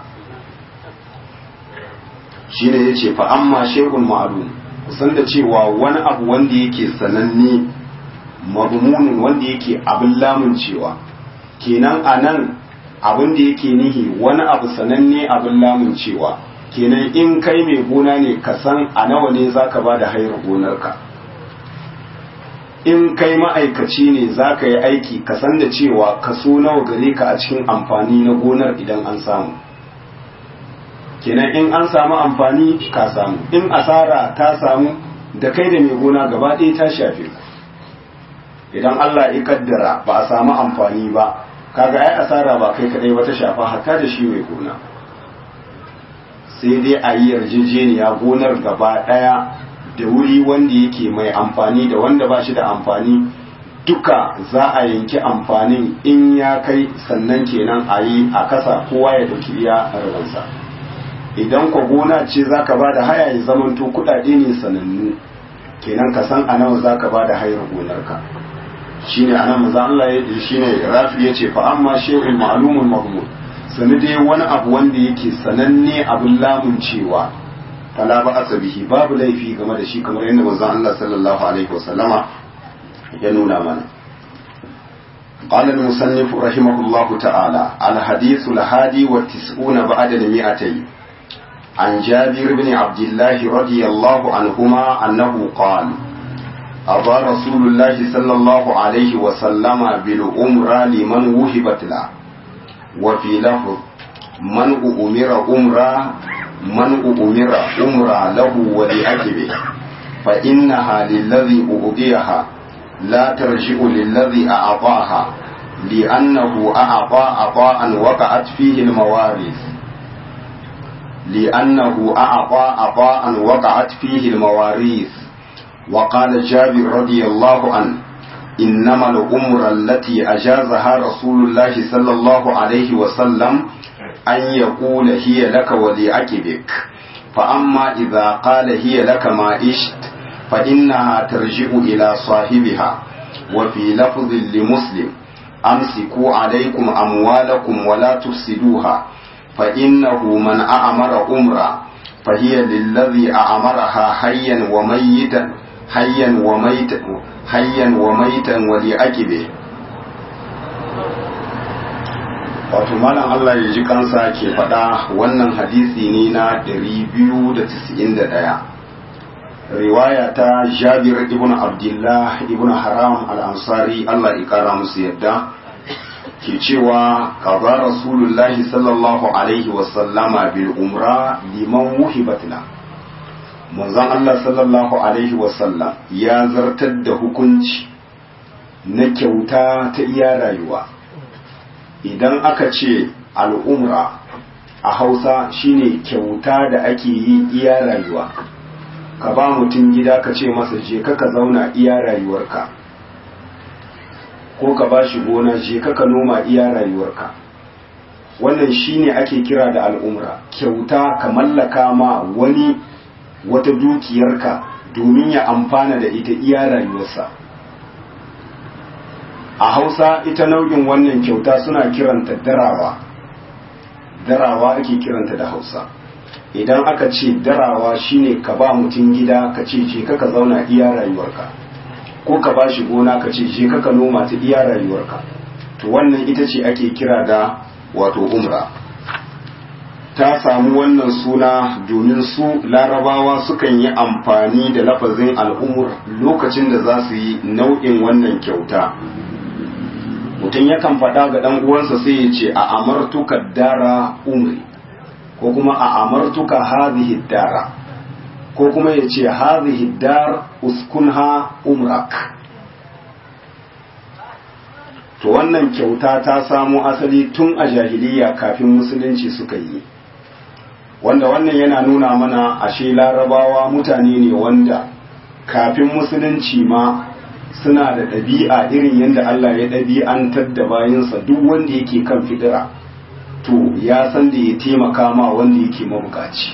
Speaker 1: shine yace fa amma shay'un ma'lum kusan da cewa wani abu wanda yake sananne madmunin wanda yake abin lamun cewa kenan anan abin da yake nihi wani abu sananne abin lamun cewa kenan in kai mai gona ne ka san a nawa ne za ka ba da hayar gonarka in kai ma'aikaci ne za ka yi aiki ka san da cewa kaso nawa gare ka a cikin amfani na gonar idan an samu kenan in an samu amfani ka samu in asara ta samu da kai da mai gona gaba ɗaya ta shafe ku idan Allah ya kaddara ba a samu amfani ba kaga ai asara ba kai kadai ba ta shafa hatta da shi mai gona sai dai a yi yarjejeniya gonar gaba ɗaya da wuri wanda yake mai amfani da wanda ba shi da amfani duka za a yanki amfanin in ya kai sannan kenan a yi a kasa kowa ya dauki iya rabansa idan kwa gona ce za ka ba da haya ya zamanto kudade ne sanannu kenan ka san a nawa za ka ba da hayar gonarka shi ne anan maza Allah ya shi ne rafi ya ce fa amma shehun ma'alumun mahmud sani dai wani abu wanda yake sananne abin lamun cewa fala ba asabihi babu laifi game da shi kamar yadda manzon Allah sallallahu alaihi wasallama ya nuna mana قال المصنف رحمه الله تعالى الحديث الهادي والتسعون بعد المئتين عن جابر بن عبد الله رضي الله عنهما أنه قال أضى رسول الله صلى الله عليه وسلم بالأمرى لمن وهبت له وفي لفظ من أمر أمرا من أمر أمرا له ولأجبه فإنها للذي أؤذيها لا ترجع للذي أعطاها لأنه أعطى عطاء وقعت فيه المواريث لأنه أعطى عطاء وقعت فيه المواريث وقال جابر رضي الله عنه إنما الأمر التي أجازها رسول الله صلى الله عليه وسلم أن يقول هي لك ولعقبك فأما إذا قال هي لك ما إشت فإنها ترجع إلى صاحبها وفي لفظ لمسلم أمسكوا عليكم أموالكم ولا تفسدوها فإنه من أعمر أمرا فهي للذي أعمرها حيا وميتا حيا وميتا حيا وميتا ولأكبه wato malam Allah ya ji kansa ke faɗa wannan hadisi ne na 291 riwaya ta Jabir ibn Abdullah ibn Haram al-Ansari Allah ya kara musu yadda ke cewa kaza Rasulullahi sallallahu alaihi wasallama bil umra liman wuhibatna manzon Allah sallallahu alaihi wasallam ya zartar da hukunci na kyauta ta iya rayuwa idan aka ce al'umra a hausa shine kyauta da ake yi iya rayuwa ka ba mutum gida ka ce masa je ka zauna iya rayuwarka ko ka ba shi gona je ka noma iya rayuwarka wannan shine ake kira da al'umra kyauta ka mallaka ma wani wata dukiyarka domin ya amfana da ita iya rayuwarsa a hausa ita nau'in wannan kyauta suna kiranta darawa darawa ake kiranta da hausa idan aka ce darawa shine ka ba mutum gida ka ce je ka zauna iya rayuwarka ko ka ba shi gona ka ce je ka noma ta iya rayuwarka to wannan ita ce ake kira da wato umra ta samu wannan suna domin su larabawa sukan yi amfani da lafazin al'umur lokacin da za su yi nau'in wannan kyauta mutum yakan faɗa ga ɗan uwansa sai ya ce a amartuka dara umri ko kuma a amartuka hadhihi dara ko kuma ya ce hadhihi dar uskunha umrak to wannan kyauta ta samo asali tun a jahiliya kafin musulunci suka yi wanda wannan yana nuna mana ashe larabawa mutane ne wanda kafin musulunci ma suna da ɗabi'a irin yadda Allah ya ɗabi'antar da bayansa duk wanda yake kan fidira to ya san da ya taimaka ma wanda yake mabukaci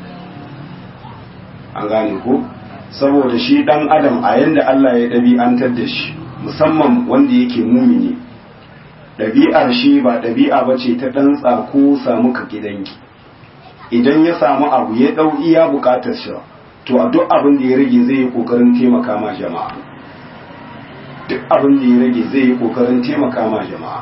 Speaker 1: an gane ko saboda shi ɗan adam a yadda Allah ya ɗabi'antar da shi musamman wanda yake mumini ɗabi'ar shi ba ɗabi'a ba ce ta ɗan tsako samu ka gidanki idan ya samu abu ya ɗau iya buƙatar shi to a duk abin da ya rage zai yi ƙoƙarin taimaka ma jama'a duk abin da ya rage zai yi kokarin taimaka ma jama'a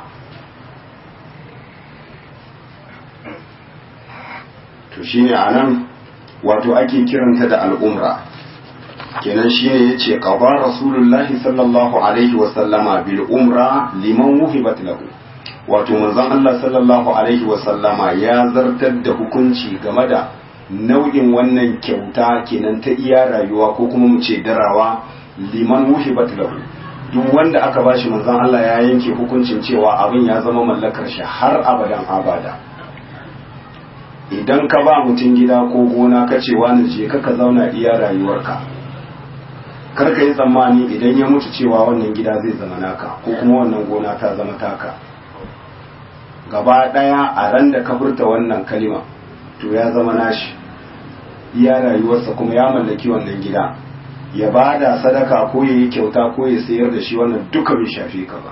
Speaker 1: to shine a nan wato ake kiranta da al'umra kenan shine yace qaba rasulullahi sallallahu alaihi wa sallama bil umra liman wuhibat lahu wato manzon Allah sallallahu alaihi wa sallama ya zartar da hukunci game da nau'in wannan kyauta kenan ta iya rayuwa ko kuma mu ce darawa liman wuhibat lahu duk wanda aka bashi manzon Allah ya yanke hukuncin cewa abin ya zama mallakar shi har abadan abada idan ka ba mutum gida ko gona ka ce wani je ka ka zauna iya rayuwarka kar ka yi tsammani idan ya mutu cewa wannan gida zai zama naka ko kuma wannan gona ta zama taka gaba daya a ran da ka furta wannan kalima to ya zama nashi iya rayuwarsa kuma ya mallaki wannan gida ya ba da sadaka ko ya yi kyauta ko ya sayar da shi wannan duka bai shafe ka ba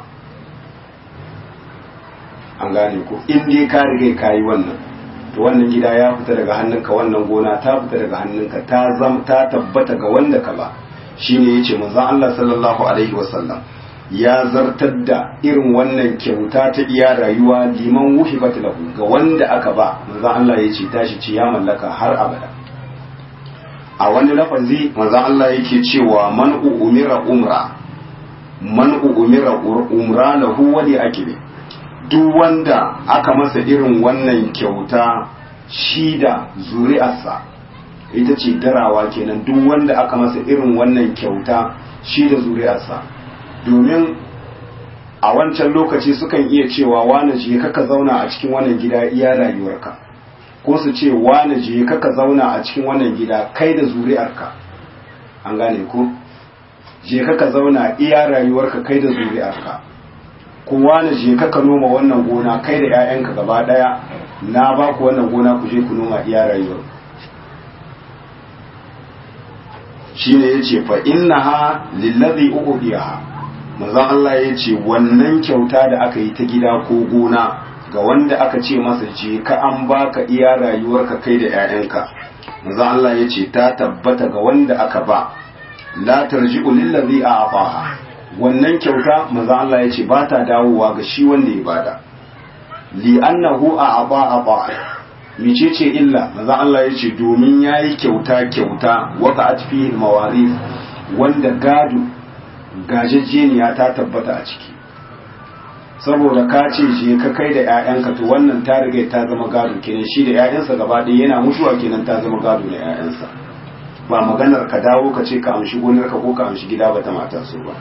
Speaker 1: an gane ko in dai ka riga ka yi wannan to wannan gida ya fita daga hannunka wannan gona ta fita daga hannunka ta zam ta tabbata ga wanda ka ba shine yace manzon Allah sallallahu alaihi wasallam ya zartar da irin wannan kyauta ta iya rayuwa liman wuhibat lahu ga wanda aka ba manzon Allah yace tashi ce ya mallaka har abada a wani lafazi manzon Allah yake cewa man umira umra man umira umra lahu wali akibi duk wanda aka masa irin wannan kyauta shi da zuri'arsa ita ce darawa kenan duk wanda aka masa irin wannan kyauta shi da zuri'arsa domin a wancan lokaci sukan iya cewa wane je kaka zauna a cikin wannan gida iya rayuwarka ko su ce wane je kaka zauna a cikin wannan gida kai da zuri'arka an gane ko je kaka zauna iya rayuwarka kai da zuri'arka kowa na je ka noma wannan gona kai da 'ya'yanka gaba daya na ba ku wannan gona ku je ku noma iya rayuwar shine yace fa innaha lillazi uqdiha manzon Allah yace wannan kyauta da aka yi ta gida ko gona ga wanda aka ce masa je ka an baka iya rayuwarka kai da 'ya'yanka manzon Allah yace ta tabbata ga wanda aka ba la tarji'u lillazi a'taha wannan kyauta manzo Allah ya ce ba ta dawowa ga shi wanda ya bada li annahu a aba aba micece illa manzo Allah ya ce domin yayi kyauta kyauta waka atfi mawarif wanda gado gajejeniya ta tabbata a ciki saboda ka ce je ka kai da ƴaƴanka to wannan ta riga ta zama gado kenan shi da ƴaƴansa gaba ɗaya yana mutuwa kenan ta zama gado da ƴaƴansa ba maganar ka dawo ka ce ka amshi gonarka ko ka amshi gida ba ta mata so ba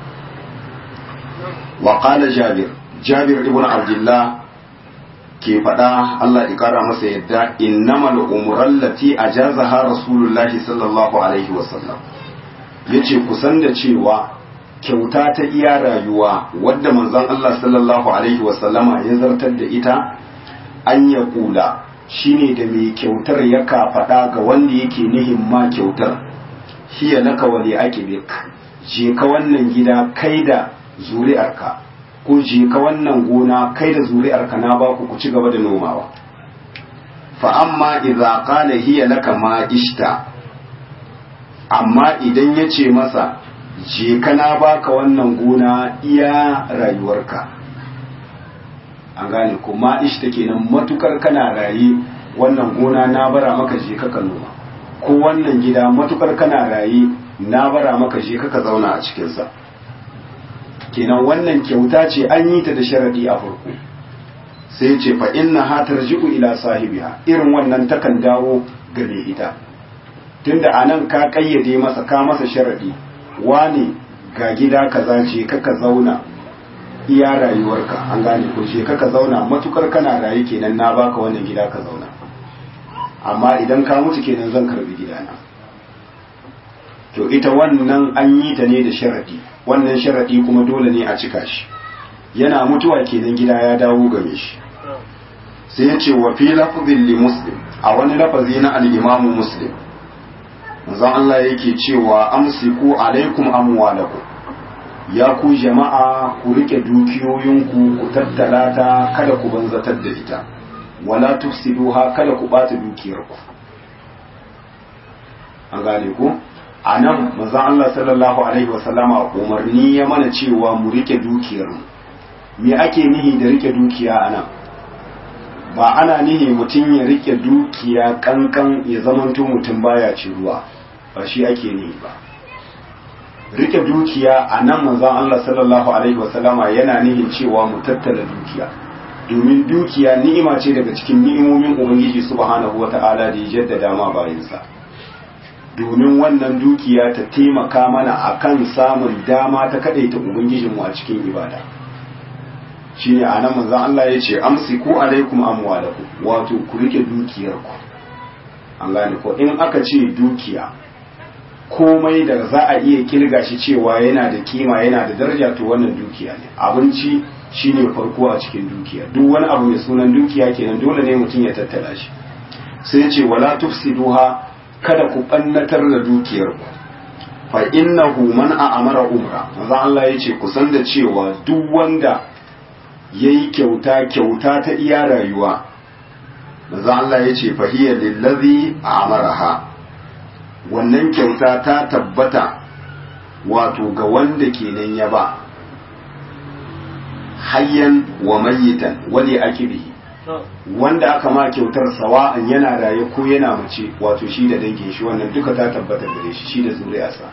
Speaker 1: وقال جابر جابر ابن عبد الله ke faɗa Allah ya ƙara masa yadda innamal umuran lati ajazaha rasulullahi sallallahu alaihi wasallam yace kusan da cewa kyauta ta iya rayuwa wadda manzon Allah sallallahu alaihi wasallama ya zartar da ita an ya kula shine da mai kyautar ya ka faɗa ga wanda yake nihin ma kyautar hiya laka wali akibik je ka wannan gida kai da zuri'arka ko je ka wannan gona kai da zuri'arka na ba ku ku ci gaba da nomawa fa amma idza qala hiya laka ma ishta amma idan ya ce masa je ka na baka wannan gona iya rayuwarka an gane ko ma ishta kenan matukar kana raye wannan gona na bara maka je ka noma ko wannan gida matukar kana raye na bara maka je ka zauna a cikinsa kenan wannan kyauta ce an yi ta da sharadi a farko sai ce fa inna ha tarji'u ila sahibiha irin wannan takan dawo ga mai ita tunda anan ka kayyade masa ka masa sharadi wani ga gida kaza ce kaka zauna iya rayuwarka an gane ko ce kaka zauna matukar kana raye kenan na baka wannan gida ka zauna amma idan ka mutu kenan zan karbi gidana to ita wannan an yi ta ne da sharadi wannan sharadi kuma dole ne a cika shi yana mutuwa kenan gida ya dawo game shi sai ya ce wa fi lafzin li muslim a wani lafazi na al-imamu muslim manzon Allah yake cewa amsiku alaikum amwalakum ya ku jama'a ku rike dukiyoyinku ku tattala ta kada ku banzatar da ita wala tufsiduha kada ku bata dukiyarku an gane ku a nan manzon Allah sallallahu alaihi wasallama umarni ya mana cewa mu rike dukiyarmu me ake nihi da rike dukiya a nan ba ana nihi mutum ya rike dukiya kankan ya zamanto mutum baya ci ruwa ba shi ake nihi ba rike dukiya a nan manzon Allah sallallahu alaihi wasallama yana nihin cewa mu tattala dukiya domin dukiya ni'ima ce daga cikin ni'imomin ubangiji subhanahu wata'ala da ya jaddada ma bayansa domin wannan dukiya ta taimaka mana akan samun dama ta kadaita ubangijinmu a cikin ibada shine a nan manzon Allah ya ce amsiku alaikum amwalakum wato ku rike dukiyarku an gane ko in aka ce dukiya komai da za a iya kirga shi cewa yana da kima yana da daraja to wannan dukiya ne abinci shine farko a cikin dukiya duk wani abu mai sunan dukiya kenan dole ne mutum ya tattala shi sai ya ce wala tufsiduha kada ku bannatar da dukiyarku fa innahu man a'amara umra manzo Allah ya ce ku san da cewa duk wanda yayi kyauta kyauta ta iya rayuwa manzo Allah ya ce fa hiya lillazi a'maraha wannan kyauta ta tabbata wato ga wanda kenan ya ba hayyan wa mayitan wali akibihi wanda aka ma kyautar sawa'an yana raye ko yana mace wato shi da dangin shi wannan duka ta tabbata gare shi shi da zuriyarsa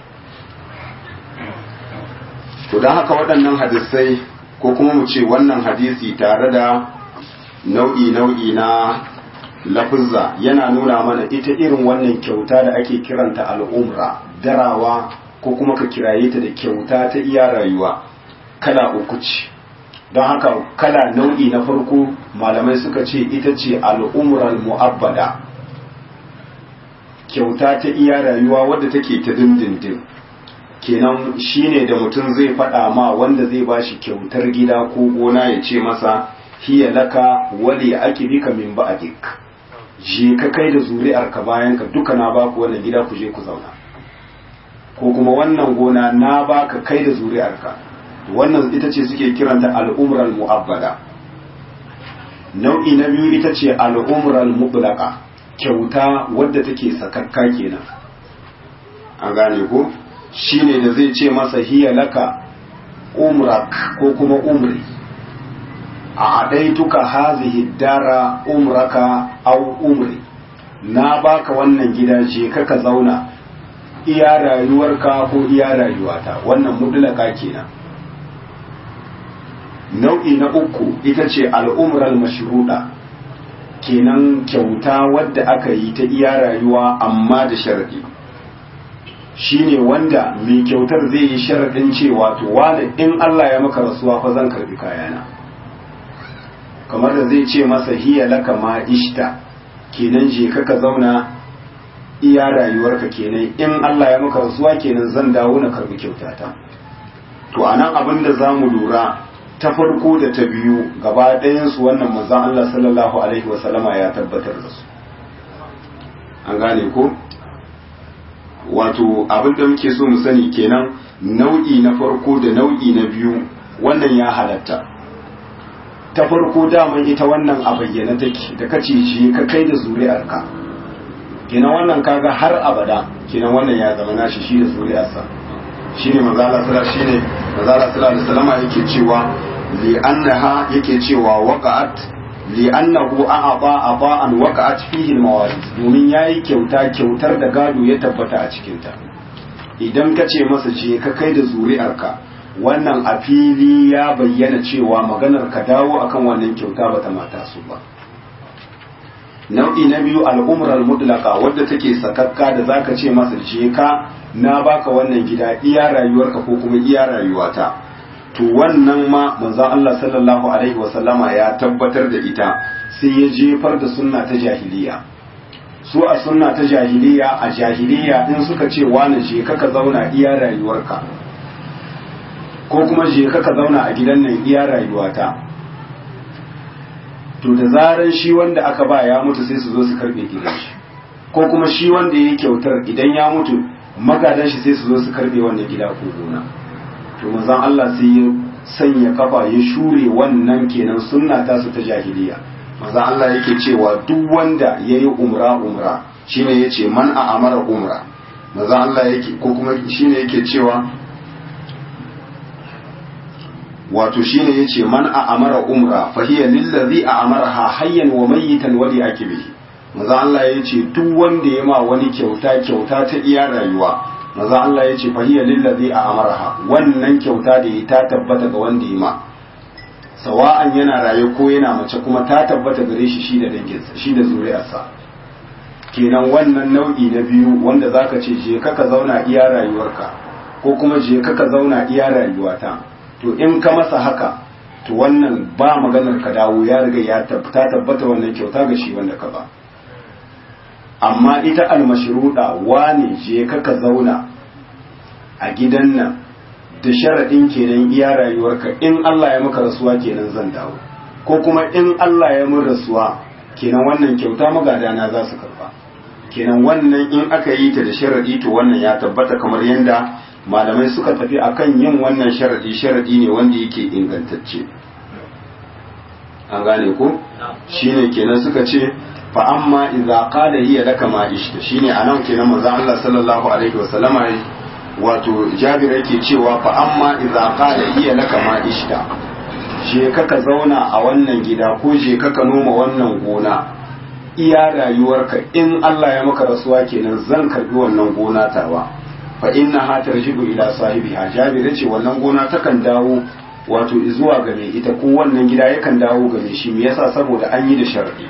Speaker 1: to don haka waɗannan hadisai ko kuma mu ce wannan hadisi tare da nau'i nau'i na lafizza yana nuna mana ita irin wannan kyauta da ake kiranta al'umra darawa ko kuma ka kiraye ta da kyauta ta iya rayuwa kala uku ce don haka kala nau'i na farko malamai suka ce ita ce al'umral mu'abbada kyauta ta iya rayuwa wadda take ta dindindin kenan shine da mutum zai faɗa ma wanda zai bashi kyautar gida ko gona ya ce masa hiya laka wali ake bika min ba'dik je ka kai da zuri'arka bayan ka duka na baku wannan gida ku je ku zauna ko kuma wannan gona na baka kai da zuri'arka wannan ita ce suke kiranta al'umral mu'abbada nau'i na biyu ita ce al'umral mutlaqa kyauta wadda take sakakka kenan an gane ko shine da zai ce masa hiya laka umrak ko kuma umri a adaituka hazihi dara umraka au umri na baka wannan gida je ka ka zauna iya rayuwarka ko iya rayuwata wannan mutlaka kenan nau'i na uku ita ce al'umral mashruda kenan kyauta wadda aka yi ta iya rayuwa amma da sharadi shine wanda mai kyautar zai yi sharadin cewa to wani in Allah ya maka rasuwa fa zan karbi kayana kamar da zai ce masa hiya laka ma ishta kenan je ka ka zauna iya rayuwarka kenan in Allah ya maka rasuwa kenan zan dawo na karbi kyautata to anan abin da zamu lura ta farko da ta biyu gaba ɗayansu wannan manzan Allah sallallahu Alaihi wasallama ya tabbatar da su an gane ko wato abin da muke so mu sani kenan nau'i na farko da nau'i na biyu wannan ya halatta ta farko daman ita wannan a bayyana take da kace shi ka kai da zuri'arka kenan wannan kaga har abada kenan wannan ya zama nashi shi da zuri'arsa shine manzo Allah sallallahu shine manzo Allah sallallahu alaihi wasallam yake cewa li annaha yake cewa waqa'at li annahu a'ata ata'an waqa'at fihi al-mawarid domin yayi kyauta kyautar da gado ya tabbata a cikin ta idan ka ce masa je ka kai da zuri'arka wannan a fili ya bayyana cewa maganar ka dawo akan wannan kyauta bata mata su ba nau'i na biyu al'umrar mutlaka wadda take sakakka da zaka ce masa je ka na baka wannan gida iya rayuwarka ko kuma iya rayuwata to wannan ma manzon Allah sallallahu alaihi wasallama ya tabbatar da ita sai ya jefar da sunna ta jahiliya su a sunna ta jahiliya a jahiliya in suka ce wani je ka ka zauna iya rayuwarka ko kuma je ka ka zauna a gidan nan iya rayuwata to da zaran shi wanda aka ba ya mutu sai su zo su karbe gidan shi ko kuma shi wanda ya yi kyautar idan ya mutu magadan shi sai su zo su karbe wannan gida ko gona to manzon Allah sai ya sanya kafa ya shure wannan kenan sunna ta su ta jahiliya manzon Allah yake cewa duk wanda yayi umra umra shine yace man a amara umra manzon Allah yake ko kuma shine yake cewa wato shine yace man a amara umra fa hiya lillazi a amaraha hayyan wa mayyitan wali akibihi manzo Allah yace duk wanda ya ma wani kyauta kyauta ta iya rayuwa maza Allah ya ce fahiyar lillazi a amaraha wannan kyauta da ya ta tabbata ga wanda ya ma sawa'an yana raye ko yana mace kuma ta tabbata gare shi shi da danginsa shi da zuri'arsa kenan wannan nau'i na biyu wanda zaka ce je ka ka zauna iya rayuwarka ko kuma je ka ka zauna iya rayuwata to in ka masa haka to wannan ba maganar ka dawo ya riga ya ta tabbata wannan kyauta ga shi wanda ka ba amma ita almashruda wane je ka ka zauna a gidan nan da sharaɗin kenan iya rayuwarka in Allah ya maka rasuwa kenan zan dawo ko kuma in Allah ya mun rasuwa kenan wannan kyauta magadana za su karba kenan wannan in aka yi ta da sharaɗi to wannan ya tabbata kamar yadda malamai suka tafi akan yin wannan sharaɗi sharaɗi ne wanda yake ingantacce an gane ko shine kenan suka ce fa amma idza qala hiya laka ma ishta shine anan kenan manzon Allah sallallahu alaihi wasallama wato Jabir yake cewa fa amma idza qala hiya laka ma ishta je ka ka zauna a wannan gida ko je ka ka noma wannan gona iya rayuwarka in Allah ya maka rasuwa kenan zan karbi wannan gona tawa fa inna ha tarjidu ila sahibiha Jabir yace wannan gona takan dawo wato zuwa ga mai ita ko wannan gida yakan dawo ga mai shi me yasa saboda an yi da sharadi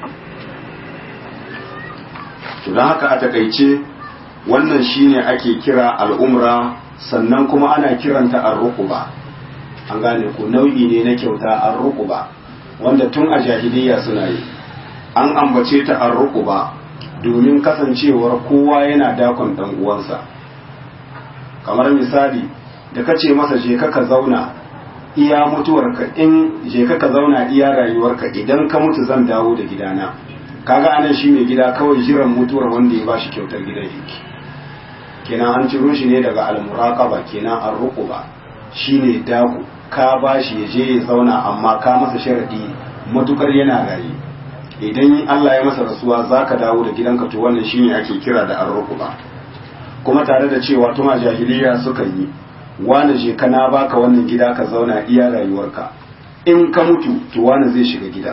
Speaker 1: to don haka a takaice wannan shine ake kira al'umra sannan kuma ana kiranta arruquba an gane ko nau'i ne na kyauta arruquba wanda tun a jahiliya suna yi an ambace ta arruquba domin kasancewar kowa yana dakon dan uwansa kamar misali da kace masa je ka ka zauna iya mutuwarka in je ka ka zauna iya rayuwarka idan ka mutu zan dawo da gidana kaga anan shi mai gida kawai jiran mutuwar wanda ya bashi kyautar gidan yake kenan an ciro shi ne daga almuraqaba kenan an ruquba shine daku ka bashi ya je ya zauna amma ka masa sharadi matukar yana rayi idan Allah ya masa rasuwa zaka dawo da gidanka to wannan shine ake kira da arruquba kuma tare da cewa tuma jahiliya suka yi wani je kana baka wannan gida ka zauna iya rayuwarka in ka mutu to wani zai shiga gidan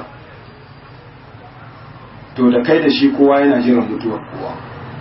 Speaker 1: to da kai da shi kowa yana jiran mutuwar kowa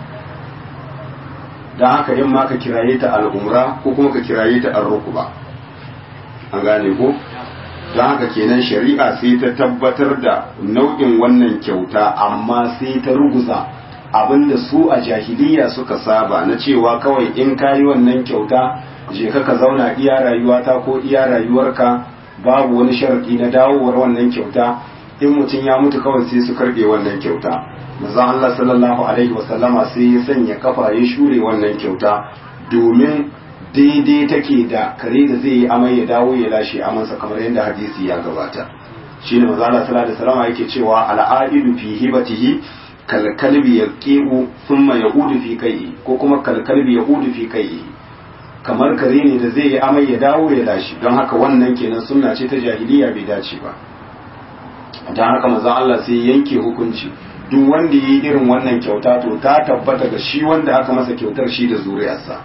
Speaker 1: don haka in ma ka kiraye ta al'umra ko kuma ka kiraye ta arrukuba an gane ko don haka kenan shari'a sai ta tabbatar da nau'in wannan kyauta amma sai ta ruguza abinda su a jahiliya suka saba na cewa kawai in kayi wannan kyauta je ka ka zauna iya rayuwata ko iya rayuwarka babu wani sharadi na dawowar wannan kyauta in mutum ya mutu kawai sai su karbe wannan kyauta manzon Allah sallallahu alaihi wasallama sai ya sanya kafa ya shure wannan kyauta domin daidai take da kare da zai yi amai ya dawo ya lashe amansa kamar yadda hadisi ya gabata shine manzon Allah sallallahu alaihi wasallama yake cewa al'aidu fi hibatihi kalkalbi yaqiu thumma yaudu fi kai'i ko kuma kalkalbi yaudu fi kai'i kamar kare ne da zai yi amai ya dawo ya lashe don haka wannan kenan sunna ce ta jahiliya bai dace ba don haka manzon Allah sai yanke hukunci duk wanda yi irin wannan kyauta to ta tabbata ga shi wanda aka masa kyautar shi da zuriyarsa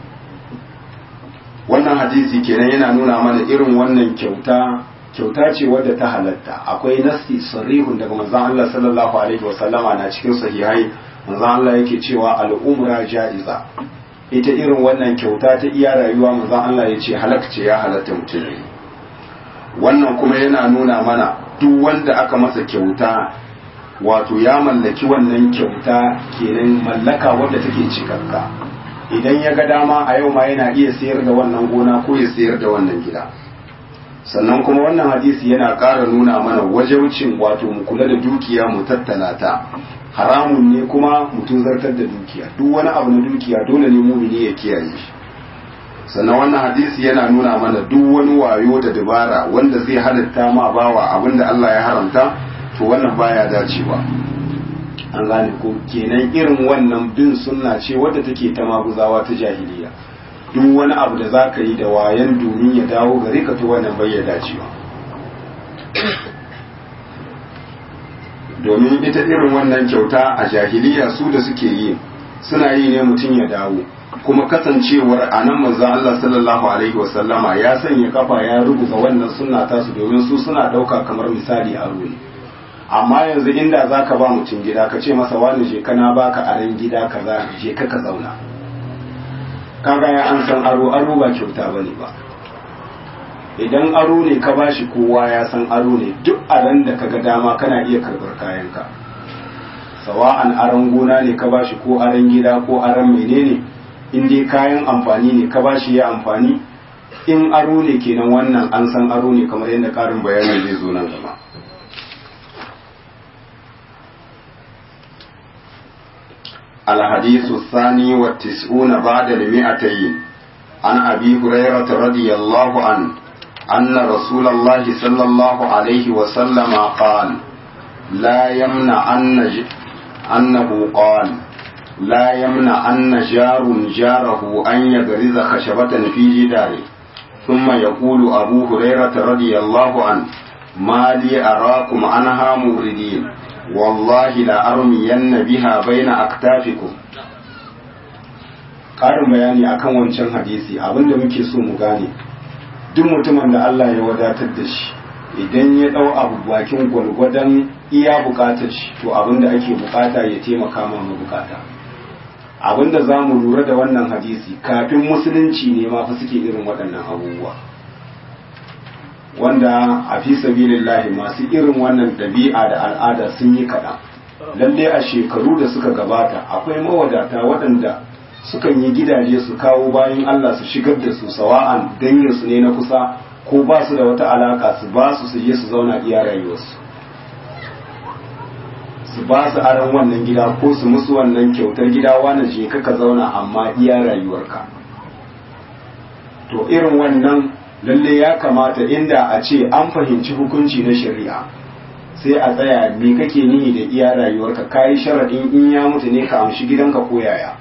Speaker 1: wannan hadisi kenan yana nuna mana irin wannan kyauta kyauta ce wadda ta halatta akwai nasti sarihun daga manzon Allah sallallahu alaihi wasallama na cikin sahihai manzon Allah yake cewa al'umra ja'iza ita irin wannan kyauta ta iya rayuwa manzon Allah ya ce halakce ya halatta mutum wannan kuma yana nuna mana duk wanda aka masa kyauta wato ya mallaki wannan kyauta kenan mallaka wadda take cikakka idan ya ga dama a yau ma yana iya sayar da wannan gona ko ya sayar da wannan gida sannan kuma wannan hadisi yana ƙara nuna mana wajaucin wato mu kula da dukiya mu tattala ta haramun ne kuma mutum zartar da dukiya duk wani abu na dukiya dole ne mumini ya kiyaye shi sannan wannan hadisi yana nuna mana duk wani wayo da dabara wanda zai halatta ma bawa abinda Allah ya haramta to wannan baya dacewa an gane ko kenan irin wannan bin sunna ce wadda take ta maguzawa ta jahiliya duk wani abu da zaka yi da wayan domin ya dawo gare ka to wannan bai ya dacewa domin ita irin wannan kyauta a jahiliya su da suke yi suna yi ne mutum ya dawo kuma kasancewar a nan manzon Allah sallallahu alaihi wasallama ya sanya kafa ya rubuta wannan sunna tasu domin su suna dauka kamar misali a ne amma yanzu inda zaka ba mutum gida ka ce masa wani je kana baka aren gida kaza je ka ka zauna kaga ya an san aro aro ba kyauta bane ba idan aro ne ka bashi kowa ya san aro ne duk a ran da kaga dama kana iya karbar kayanka sawa'an aron gona ne ka bashi ko aron gida ko aron menene in dai kayan amfani ne ka bashi ya amfani in aro ne kenan wannan an san aro ne kamar yadda karin bayani zai zo nan gaba الحديث الثاني والتسعون بعد المئتين عن أبي هريرة رضي الله عنه أن رسول الله صلى الله عليه وسلم قال لا يمنع أن ج... أنه قال لا يمنع أن جار جاره أن يغرز خشبة في جداره ثم يقول أبو هريرة رضي الله عنه ما لي أراكم عنها موردين والله لأرمين بها بين أكتافكم ƙarin bayani akan wancan hadisi abinda muke so mu gane duk mutumin da Allah ya wadatar da shi idan ya ɗau abu bakin gwalgwadon iya bukatar shi to abinda ake bukata ya taimaka ma bukata abinda za mu lura da wannan hadisi kafin musulunci ne ma fa suke irin waɗannan abubuwa wanda a fi sabilillahi masu irin wannan ɗabi'a da al'ada sun yi kaɗan lalle a shekaru da suka gabata akwai mawadata waɗanda sukan yi gidaje su kawo bayan Allah su shigar da su sawa'an danginsu ne na kusa ko ba su da wata alaka su ba su su je su zauna iya rayuwarsu su ba su aron wannan gida ko su musu wannan kyautar gida wani je ka zauna amma iya rayuwarka to irin wannan lalle ya kamata inda a ce an fahimci hukunci na shari'a sai a tsaya me kake nihi da iya rayuwarka kayi sharaɗin in ya mutu ne ka amshi gidanka ko yaya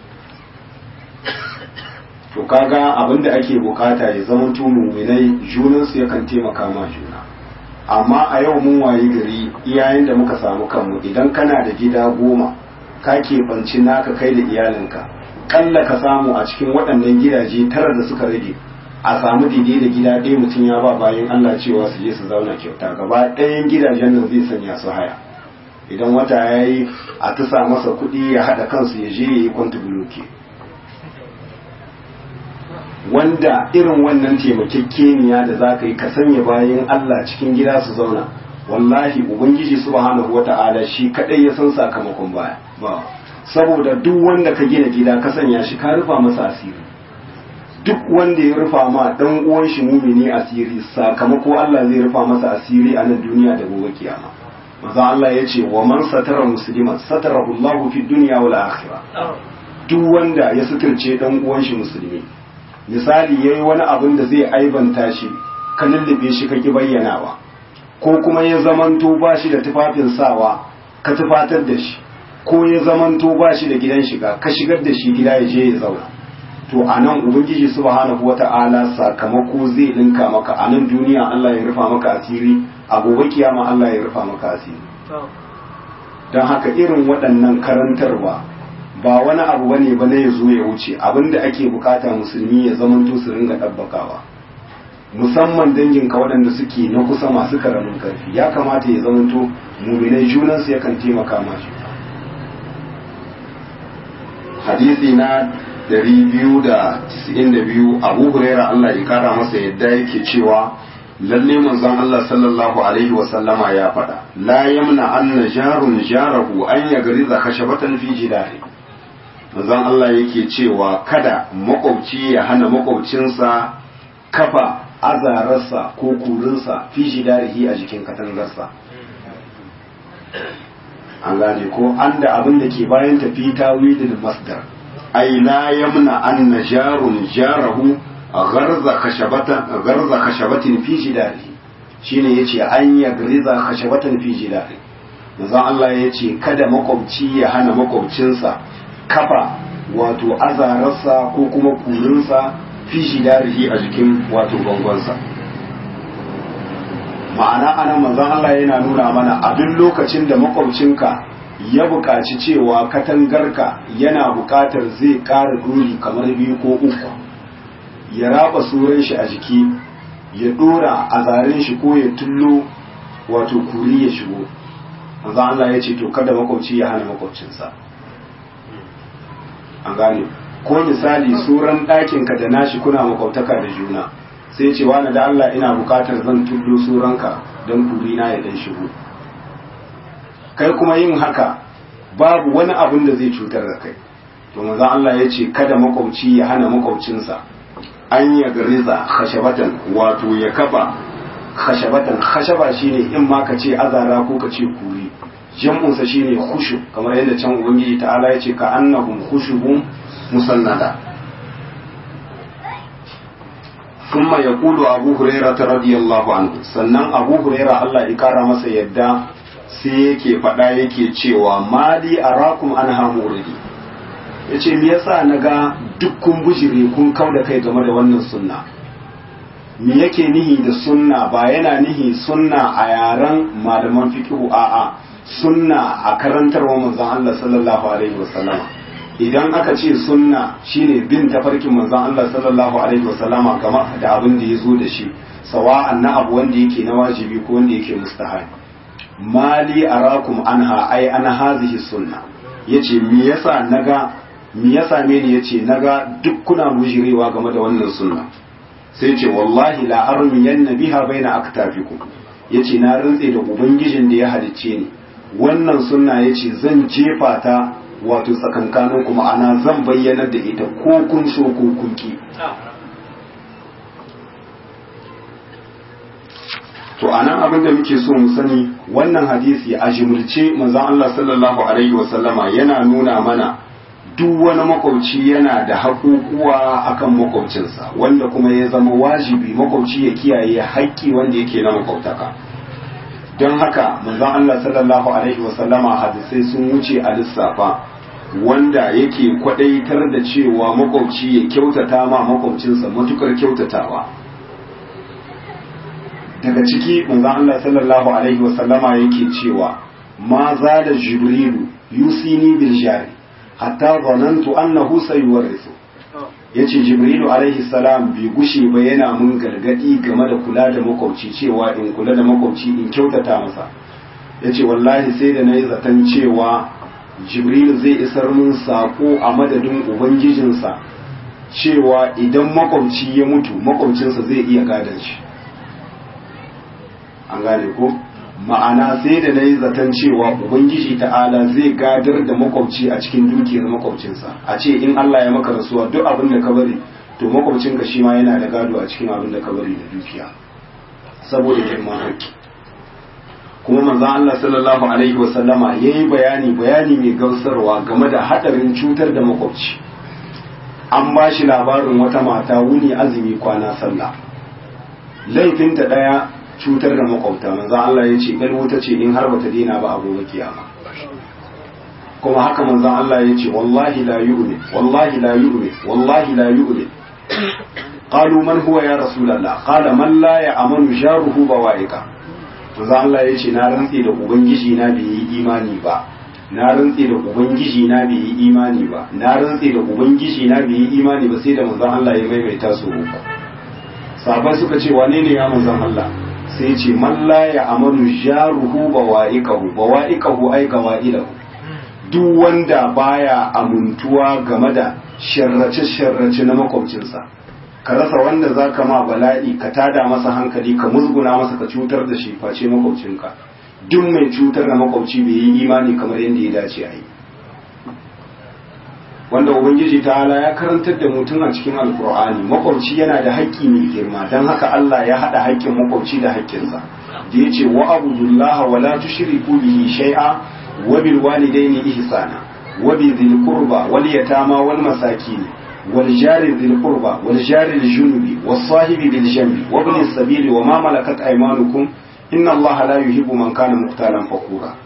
Speaker 1: to kaga abin da ake bukata ya zama muminai junansu yakan taimaka ma juna amma a yau mun wayi gari iyayen da muka samu kanmu idan kana da gida goma ka keɓanci naka kai da iyalinka ƙalla ka samu a cikin waɗannan gidaje tara da suka rage a samu daidai da gida ɗaya mutum ya ba bayan Allah cewa su je su zauna kyauta gaba ɗayan gidajen nan zai sanya su haya idan wata ya yi a tusa masa kuɗi ya haɗa kansu ya je ya yi kwanta buloke wanda irin wannan taimakekeniya da za ka yi ka sanya bayan Allah cikin gida su zauna wallahi ubangiji subhanahu wata'ala shi kadai ya san sakamakon baya ba saboda duk wanda ka gina gida ka sanya shi ka rufa masa asiri duk wanda ya rufa ma dan uwan shi mumini asiri sakamako Allah zai rufa masa asiri a nan duniya da gobe kiyama maza Allah ya ce wa man satara musliman satarahu Allah fi dunya wal akhirah duk wanda ya suturce dan uwan shi musulmi misali yayi wani abin da zai aibanta shi ka lullube shi kaki bayyanawa ko kuma ya zamanto ba shi da tufafin sawa ka tufatar da shi ko ya zamanto ba shi da gidan shiga ka shigar da shi gida ya je ya zauna to a nan ubangiji subhanahu wata'ala sakamako zai dinka maka a nan duniya Allah ya rufa maka asiri a gobe kiyama Allah ya rufa maka asiri don haka irin waɗannan karantarwa ba wani abu bane ba ne ya zo ya wuce abinda ake bukata musulmi ya zamanto su ringa ɗabbakawa musamman danginka waɗanda suke na kusa masu karamin karfi ya kamata ya zamanto muminai junansu yakan taimaka ma hadisi na 292 abu huraira Allah ya kara masa yadda yake cewa lalle manzon Allah sallallahu alaihi wa sallama ya faɗa la yamna anna jarun jarahu an yagriza khashabatan fi jidari manzon Allah yake cewa kada makwabci ya hana makwabcinsa kafa azararsa ko kurinsa fi jidarihi a jikin katangarsa an gane ko an da abin da ke bayan tafi tawilin masdar ay la yamna anna jarun jarahu gharza khashabatan gharza khashabatin fi jidarihi shine yace an ya gariza khashabatan fi jidari manzon Allah yace kada makwabci ya hana makwabcinsa kafa wato azararsa ko kuma kurinsa fi jidarihi a jikin wato bangonsa ma'ana anan manzon Allah yana nuna mana a duk lokacin da makwabcinka ya buƙaci cewa katangarka yana buƙatar zai ƙara duri kamar biyu ko uku ya raba suran shi a jiki ya ɗora a zaren shi ko ya tullo wato kuri ya shigo manzo Allah ya ce to kada makwabci ya hana makwabcinsa an gane ko misali suran ɗakinka da nashi kuna makwabtaka da juna sai ce wani da Allah ina bukatar zan tullo suranka don kurina ya dan shigo kai kuma yin haka babu wani abin da zai cutar da kai to manzo Allah ya ce kada makwabci ya hana makwabcinsa an ya gariza khashabatan wato ya kafa khashabatan khashaba shine in ma ka ce azara ko ka ce kuri jam'unsa shine khushu kamar yadda can ubangiji ta'ala ya ce ka annahum khushubun musannada ثم يقول أبو هريرة رضي الله عنه sannan Abu Huraira Allah ya kara masa yadda sai yake faɗa yake cewa mali arakum an hamuridi yace me yasa naga dukkan bujire kun kau da kai game da wannan sunna me yake nihi da sunna ba yana nihi sunna a yaren malaman fiqhu a'a sunna a karantarwa manzon Allah sallallahu alaihi wasallama idan aka ce sunna shine bin tafarkin manzon Allah sallallahu alaihi wasallama game da abin da ya zo da shi sawa'an na abu wanda yake na wajibi ko wanda yake mustahabi mali arakum anha ai ana hazihi sunna yace me yasa naga me yasa me ne yace naga duk kuna mujirewa game da wannan sunna sai ce wallahi la armiyanna biha baina aktafikum yace na rantse da ubangijin da ya halicce ni wannan sunna yace zan jefa ta wato tsakankanin kuma ana zan bayyana da ita ko kun so ko kun ki to anan abin da muke so mu sani wannan hadisi a jimilce manzon Allah sallallahu alaihi wasallama yana nuna mana duk wani makwabci yana da haƙuƙuwa akan makwabcinsa wanda kuma ya zama wajibi makwabci ya kiyaye haƙƙi wanda yake na makwabtaka don haka manzon Allah sallallahu alaihi wasallama hadisai sun wuce a lissafa wanda yake kwadaitar da cewa makwabci ya kyautata ma makwabcinsa matukar kyautatawa daga ciki manzon Allah sallallahu alaihi wasallama yake cewa ma da jibrilu yusini bil jari hatta zanantu annahu sayuwarrisu yace jibrilu alaihi salam bai gushe ba yana mun gargadi game da kula da makwabci cewa in kula da makwabci in kyautata masa yace wallahi sai da nayi zaton cewa jibrilu zai isar mun sako a madadin ubangijinsa cewa idan makwabci ya mutu makwabcinsa zai iya gadon shi an gane ko ma'ana sai da na yi zaton cewa ubangiji ta'ala zai gadar da makwabci a cikin dukiyar makwabcinsa a ce in Allah ya maka rasuwa duk abin da ka bari to makwabcinka shi ma yana da gado a cikin abin da ka bari da dukiya saboda girman haƙƙi kuma manzon Allah sallallahu alaihi wa sallama yayi bayani bayani mai gausarwa game da hadarin cutar da makwabci an ba shi labarin wata mata wuni azumi kwana sallah laifinta daya cutar da makwabta manzan Allah ya ce ɗan wuta ce in har bata dina ba a gobe kiyama kuma haka manzan Allah ya ce wallahi la yu'min wallahi la yu'min wallahi la yu'min qalu man huwa ya rasulullah qala man la ya'manu jaruhu bawaika manzan Allah ya ce na rantsi da ubangiji na bai yi imani ba na rantsi da ubangiji na bai yi imani ba na rantsi da ubangiji na bai yi imani ba sai da manzan Allah ya maimaita su uku sahabbai suka ce wane ne ya manzan Allah sai ce man la ya amanu jaruhu bawa'iqahu bawa'iqahu ay gawa'ilahu duk wanda baya amuntuwa game da sharrace sharrace na makwabcinsa ka rasa wanda zaka ma bala'i ka tada masa hankali ka musguna masa ka cutar da shi face makwabcinka duk mai cutar da makwabci bai yi imani kamar yadda ya dace a yi wanda ubangiji ta'ala ya karantar da mutum a cikin alkur'ani makwabci yana da haƙƙi mai girma don haka Allah ya haɗa haƙƙin makwabci da haƙƙinsa da ya ce wa abudullaha wa la tushriku bihi shay'a wa bil walidaini ihsana wa bi dhil qurba wal yatama wal masakin wal jari dhil qurba wal jari al junubi was sahibi bil jambi wa ibn as-sabili wa ma malakat aymanukum inna Allah la yuhibbu man kana muqtalan fakura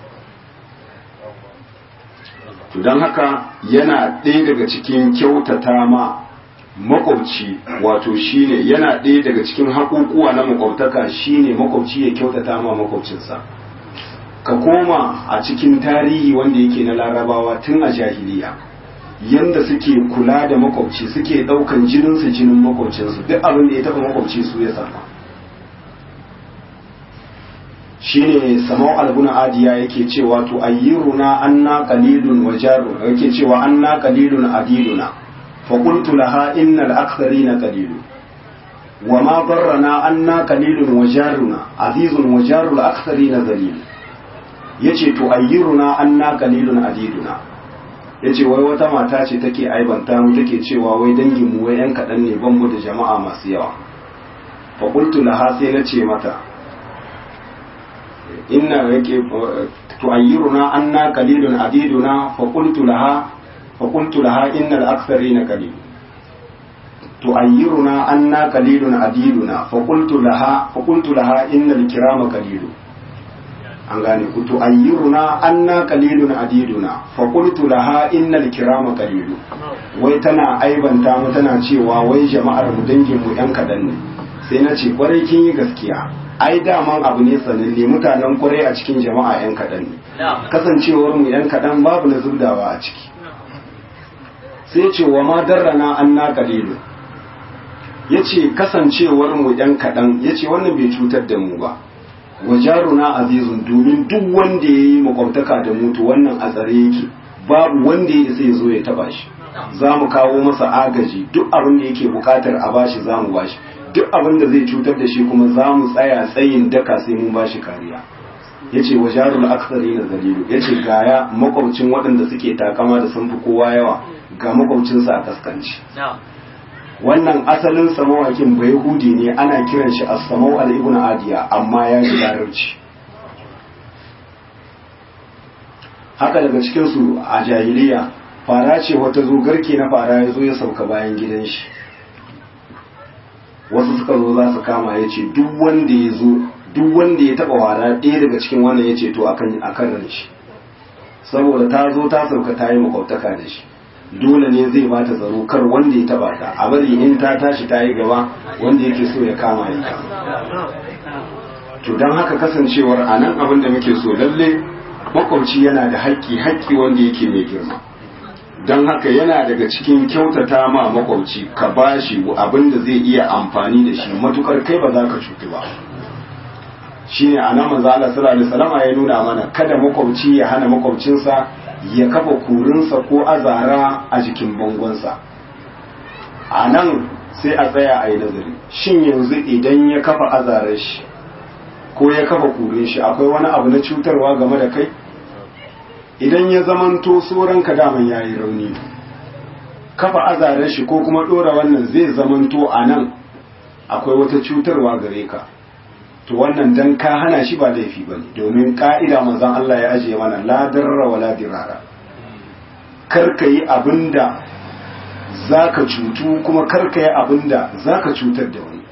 Speaker 1: to don haka yana ɗaya daga cikin kyautata ma makwabci wato shine yana ɗaya daga cikin haƙuƙuwa na makwabtaka shine makwabci ya kyautata ma makwabcinsa ka koma a cikin tarihi wanda yake na larabawa tun a jahiliya yanda suke kula da makwabci suke ɗaukan jininsu jinin makwabcinsu duk abin da ya taɓa makwabci su ya sama shine samau albuna adiya yake cewa to ayyiruna anna qalilun wa jarun yake cewa anna qalilun adiluna fa qultu laha innal aktharina qalilun wa ma darrana anna qalilun wa jaruna azizun wa jarul aktharina zalil yace to ayyiruna anna qalilun adiduna yace wai wata mata ce take aibanta mu take cewa wai dangin mu wai yan kadan ne ban mu da jama'a masu yawa fa qultu laha sai na ce mata inna yake tu'ayyiruna anna qalilun adiduna fa qultu laha fa qultu laha innal aktharina qalil tu'ayyiruna anna qalilun adiduna fa qultu laha fa qultu laha innal kirama qalilun an gane ku tu'ayyiruna anna qalilun adiduna fa qultu laha innal kirama qalilun wai tana aibanta mu tana cewa wai jama'ar mu dangin mu yan kadan ne sai na ce kwarai kin yi gaskiya ai daman abu ne sananne mutanen kwarai a cikin jama'a yan kaɗan ne kasancewar mu yan kaɗan babu na zubdawa a ciki sai ce wa ma darrana an na kalilu ya ce kasancewar mu yan kaɗan ya ce wannan bai cutar da mu ba wa jaruna azizun domin duk wanda ya yi makwabtaka da mutu wannan a tsare yake babu wanda ya isa ya zo ya taba shi za mu kawo masa agaji duk abin da yake bukatar a bashi za mu bashi duk abin da zai cutar da shi kuma za mu tsaya tsayin daka sai mun ba shi kariya ya ce wa jarul aksari na dalilu ya ce gaya makwabcin waɗanda suke takama da sun fi kowa yawa ga makwabcinsa a kaskanci wannan asalin samawakin bai hudi ne ana kiran shi a samau al ibn adiya amma ya ji larabci haka daga cikinsu a jahiliya fara ce wata zo garke na fara ya zo ya sauka bayan gidan shi wasu suka zo za su kama ya ce duk wanda ya zo duk wanda ya taba wara ɗaya daga cikin wannan ya ce to akan akan ran shi saboda ta zo ta sauka ta yi makwabtaka da shi dole ne zai ba ta tsaro kar wanda ya taba ta a bari in ta tashi ta yi gaba wanda yake so ya kama ya kama to don haka kasancewar a nan abin da muke so lalle makwabci yana da haƙƙi haƙƙi wanda yake mai girma don haka yana daga cikin kyautata ma makwabci ka bashi abin da zai iya amfani da shi matukar kai ba za ka cutu ba shine a nan manzo Allah sallallahu alaihi wasallam ya nuna mana kada makwabci ya hana makwabcinsa ya kafa kurinsa ko azara a jikin bangonsa a nan sai a tsaya a yi nazari shin yanzu idan ya kafa azarar shi ko ya kafa kurin shi akwai wani abu na cutarwa game da kai idan ya zamanto tsoronka daman ya yi rauni kafa azarar shi ko kuma ɗora wannan zai zamanto a nan akwai wata cutarwa gare ka to wannan dan ka hana shi ba laifi ba ne domin ka'ida manzon Allah ya ajiye mana la darra wa la dirara kar ka yi abin da za ka cutu kuma kar ka yi abin da za ka cutar da wani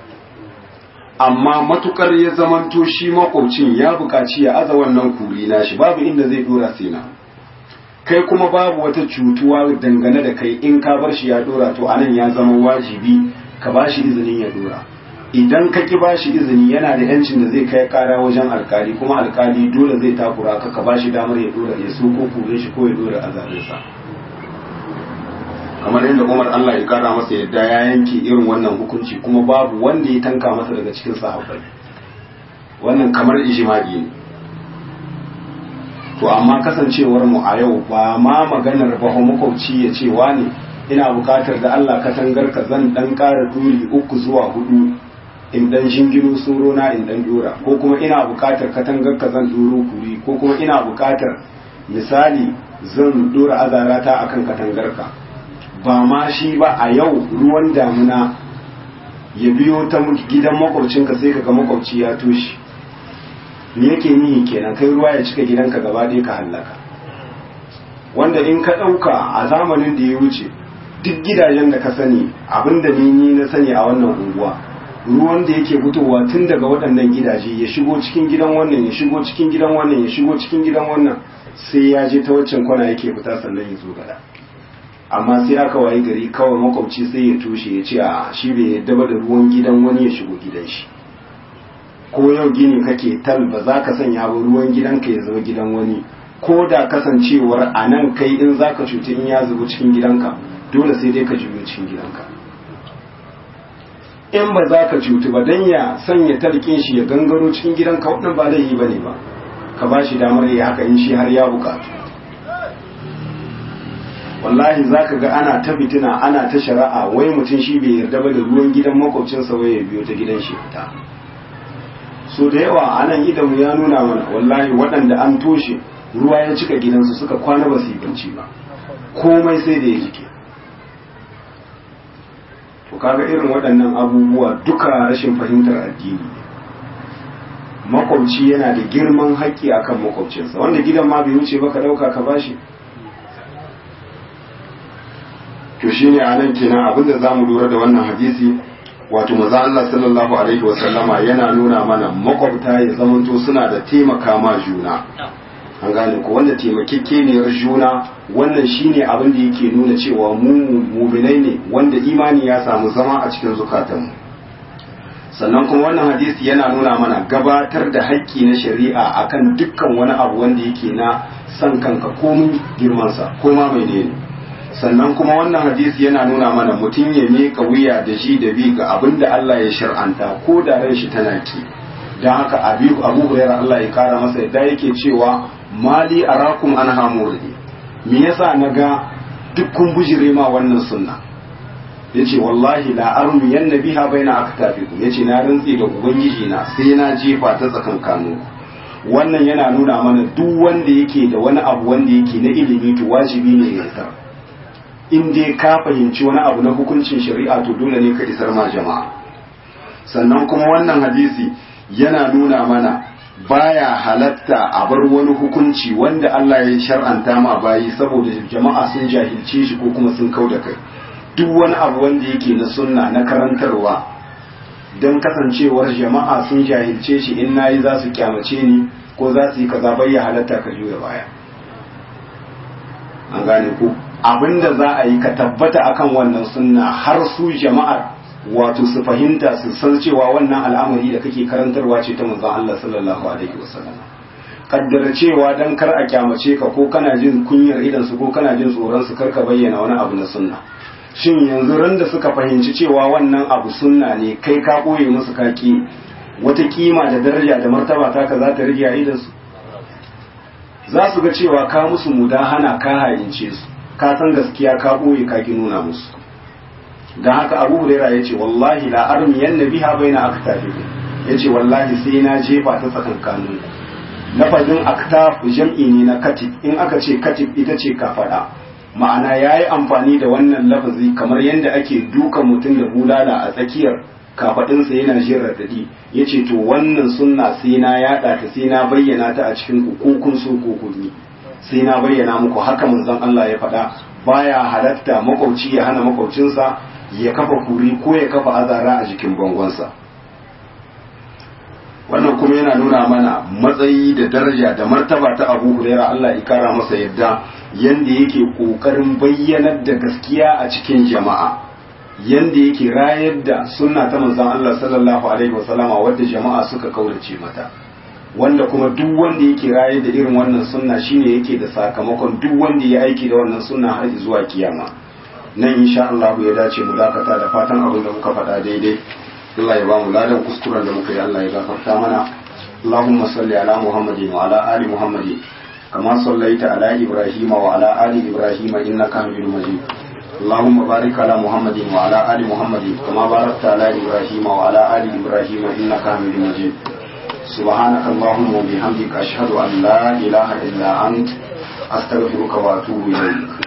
Speaker 1: amma matukar ya zamanto shi makwabcin ya buƙaci ya aza wannan kuri na shi babu inda zai dora sai na kai kuma babu wata cutuwa dangane da kai in ka bar shi ya dora to anan ya zama wajibi ka ba shi izinin ya dora idan ka ki ba shi izini yana da yancin da zai kai kara wajen alkali kuma alkali dole zai takura ka ka ba shi damar ya dora ya so ko kure shi ko ya dora azabinsa kamar yadda Umar Allah ya kara masa yadda ya yanke irin wannan hukunci kuma babu wanda ya tanka masa daga cikin sahabbai wannan kamar ijma'i ne to amma kasancewar mu a yau ba ma maganar ba makwabci ya ce wani ina bukatar da Allah katangar ka zan dan kara duri uku zuwa hudu in dan shingino surona in dan dora ko kuma ina bukatar katangar ka zan duro kuri ko kuma ina bukatar misali zan dora azarata akan katangar ka ba ma shi ba a yau ruwan damuna ya biyo ta gidan makwabcinka sai ka ga makwabci ya toshe me yake nihi kenan kai ruwa ya cika gidanka gaba ɗaya ka hallaka wanda in ka ɗauka a zamanin da ya wuce duk gidajen da ka sani abinda ni ni na sani a wannan unguwa ruwan da yake fitowa tun daga waɗannan gidaje ya shigo cikin gidan wannan ya shigo cikin gidan wannan ya shigo cikin gidan wannan sai ya je ta waccan kwana yake fita sannan ya zo gada amma sai aka wayi gari kawai makwabci sai ya tushe ya ce a shi bai yadda ba da ruwan gidan wani ya shigo gidan shi ko yau gini kake tal ba za ka sanya ba ruwan gidanka ya zama gidan wani ko da kasancewar a nan kai in za ka cuci in ya zubo cikin gidanka dole sai dai ka juyo cikin gidanka in ba za ka cutu ba don ya sanya talkin shi ya gangaro cikin gidanka wannan ba zai yi ba ne ba ka ba shi damar ya haka in shi har ya bukatu wallahi za ka ga ana ta fitina ana ta shari'a wai mutum shi bai yarda ba da ruwan gidan makwabcinsa wai ya biyo ta gidan shi fita so da yawa a nan idanmu ya nuna mana wallahi waɗanda an toshe ruwa ya cika gidansu suka kwana ba su yi bacci ba komai sai da ya jike to kaga irin waɗannan abubuwa duka rashin fahimtar addini makwabci yana da girman haƙƙi akan makwabcinsa wanda gidan ma bai wuce ba ka ɗauka ka bashi to shine a nan kenan abinda za mu lura da wannan hadisi wato maza Allah sallallahu alaihi wa sallama yana nuna mana makwabta ya zamanto suna da taimaka ma juna an gane ko wanda taimakekeniyar juna wannan shine abin da yake nuna cewa mu muminai ne wanda imani ya samu zama a cikin zukatanmu sannan kuma wannan hadisi yana nuna mana gabatar da haƙƙi na shari'a akan dukkan wani abu wanda yake na san kanka komin girmansa ko ma mai ne sannan kuma wannan hadisi yana nuna mana mutum ya miƙa wuya da shi da bi ga abin da Allah ya shar'anta ko da ran shi tana ki don haka abu abu hurairah Allah ya kara masa yadda yake cewa mali arakum an hamurni me yasa naga duk kun bujire ma wannan sunna yace wallahi la armi yan biha baina aktafikum yace na rantsi da ubangiji na sai na jefa ta tsakan kanu wannan yana nuna mana duk wanda yake da wani abu wanda yake na ilimi to wajibi ne ya isar in dai ka fahimci wani abu na hukuncin shari'a to dole ne ka isar ma jama'a sannan kuma wannan hadisi yana nuna mana baya halatta a bar wani hukunci wanda Allah ya shar'anta ma bayi saboda jama'a sun jahilce shi ko kuma sun kau da kai duk wani abu wanda yake na sunna na karantarwa don kasancewar jama'a sun jahilce shi in nayi za su kyamace ni ko za su yi kaza bai ya halatta ka juya baya an gane ku abinda za a yi ka tabbata akan wannan sunna har su jama'ar wato su fahimta su san cewa wannan al'amari da kake karantarwa ce ta manzon Allah sallallahu alaihi wasallam kaddara cewa dan kar a kyamace ka ko kana jin kunyar idan su ko kana jin tsoron su karka bayyana wani abu na sunna shin yanzu ran da suka fahimci cewa wannan abu sunna ne kai ka koye musu kaki wata kima da daraja da martaba ta ka za ta rage a idan su za su ga cewa ka musu mudahana ka hayince su ka san gaskiya ka boye ka ki nuna musu dan haka Abu Huraira yace wallahi la armiyan nabiha baina aktafikum yace wallahi sai na jefa ta tsakankanin lafazin aktaf jam'i ne na katib in aka ce katib ita ce kafada ma'ana yayi amfani da wannan lafazi kamar yadda ake duka mutum da bulala a tsakiyar kafadinsa yana jin radadi yace to wannan sunna sai na yada ta sai na bayyana ta a cikin ku ko kun so ko kun sai na bayyana muku haka manzon Allah ya faɗa baya halatta makwauci ya hana makwaucinsa ya kafa kuri ko ya kafa azara a jikin bangonsa wannan kuma yana nuna mana matsayi da daraja da martaba ta abu huraira Allah ya kara masa yadda yanda yake kokarin bayyanar da gaskiya a cikin jama'a yanda yake rayar da sunna ta manzon Allah sallallahu alaihi wasallama wadda jama'a suka kaurace mata wanda kuma duk wanda yake rayar da irin wannan sunna shine yake da sakamakon duk wanda ya aiki da wannan sunna har zuwa kiyama nan insha Allah ya dace mu dakata da fatan abin da muka faɗa daidai Allah ya ba mu ladan kuskuren da muka yi Allah ya gafarta mana Allahumma salli ala Muhammadin wa ala ali Muhammadin kama sallaita ala Ibrahim wa ala ali Ibrahim innaka Hamidum Majid اللهم بارك على محمد وعلى آل محمد كما باركت على إبراهيم وعلى آل إبراهيم إنك حميد مجيد سبحانك اللهم وبحمدك أشهد أن لا إله إلا أنت أستغفرك وأتوب إليك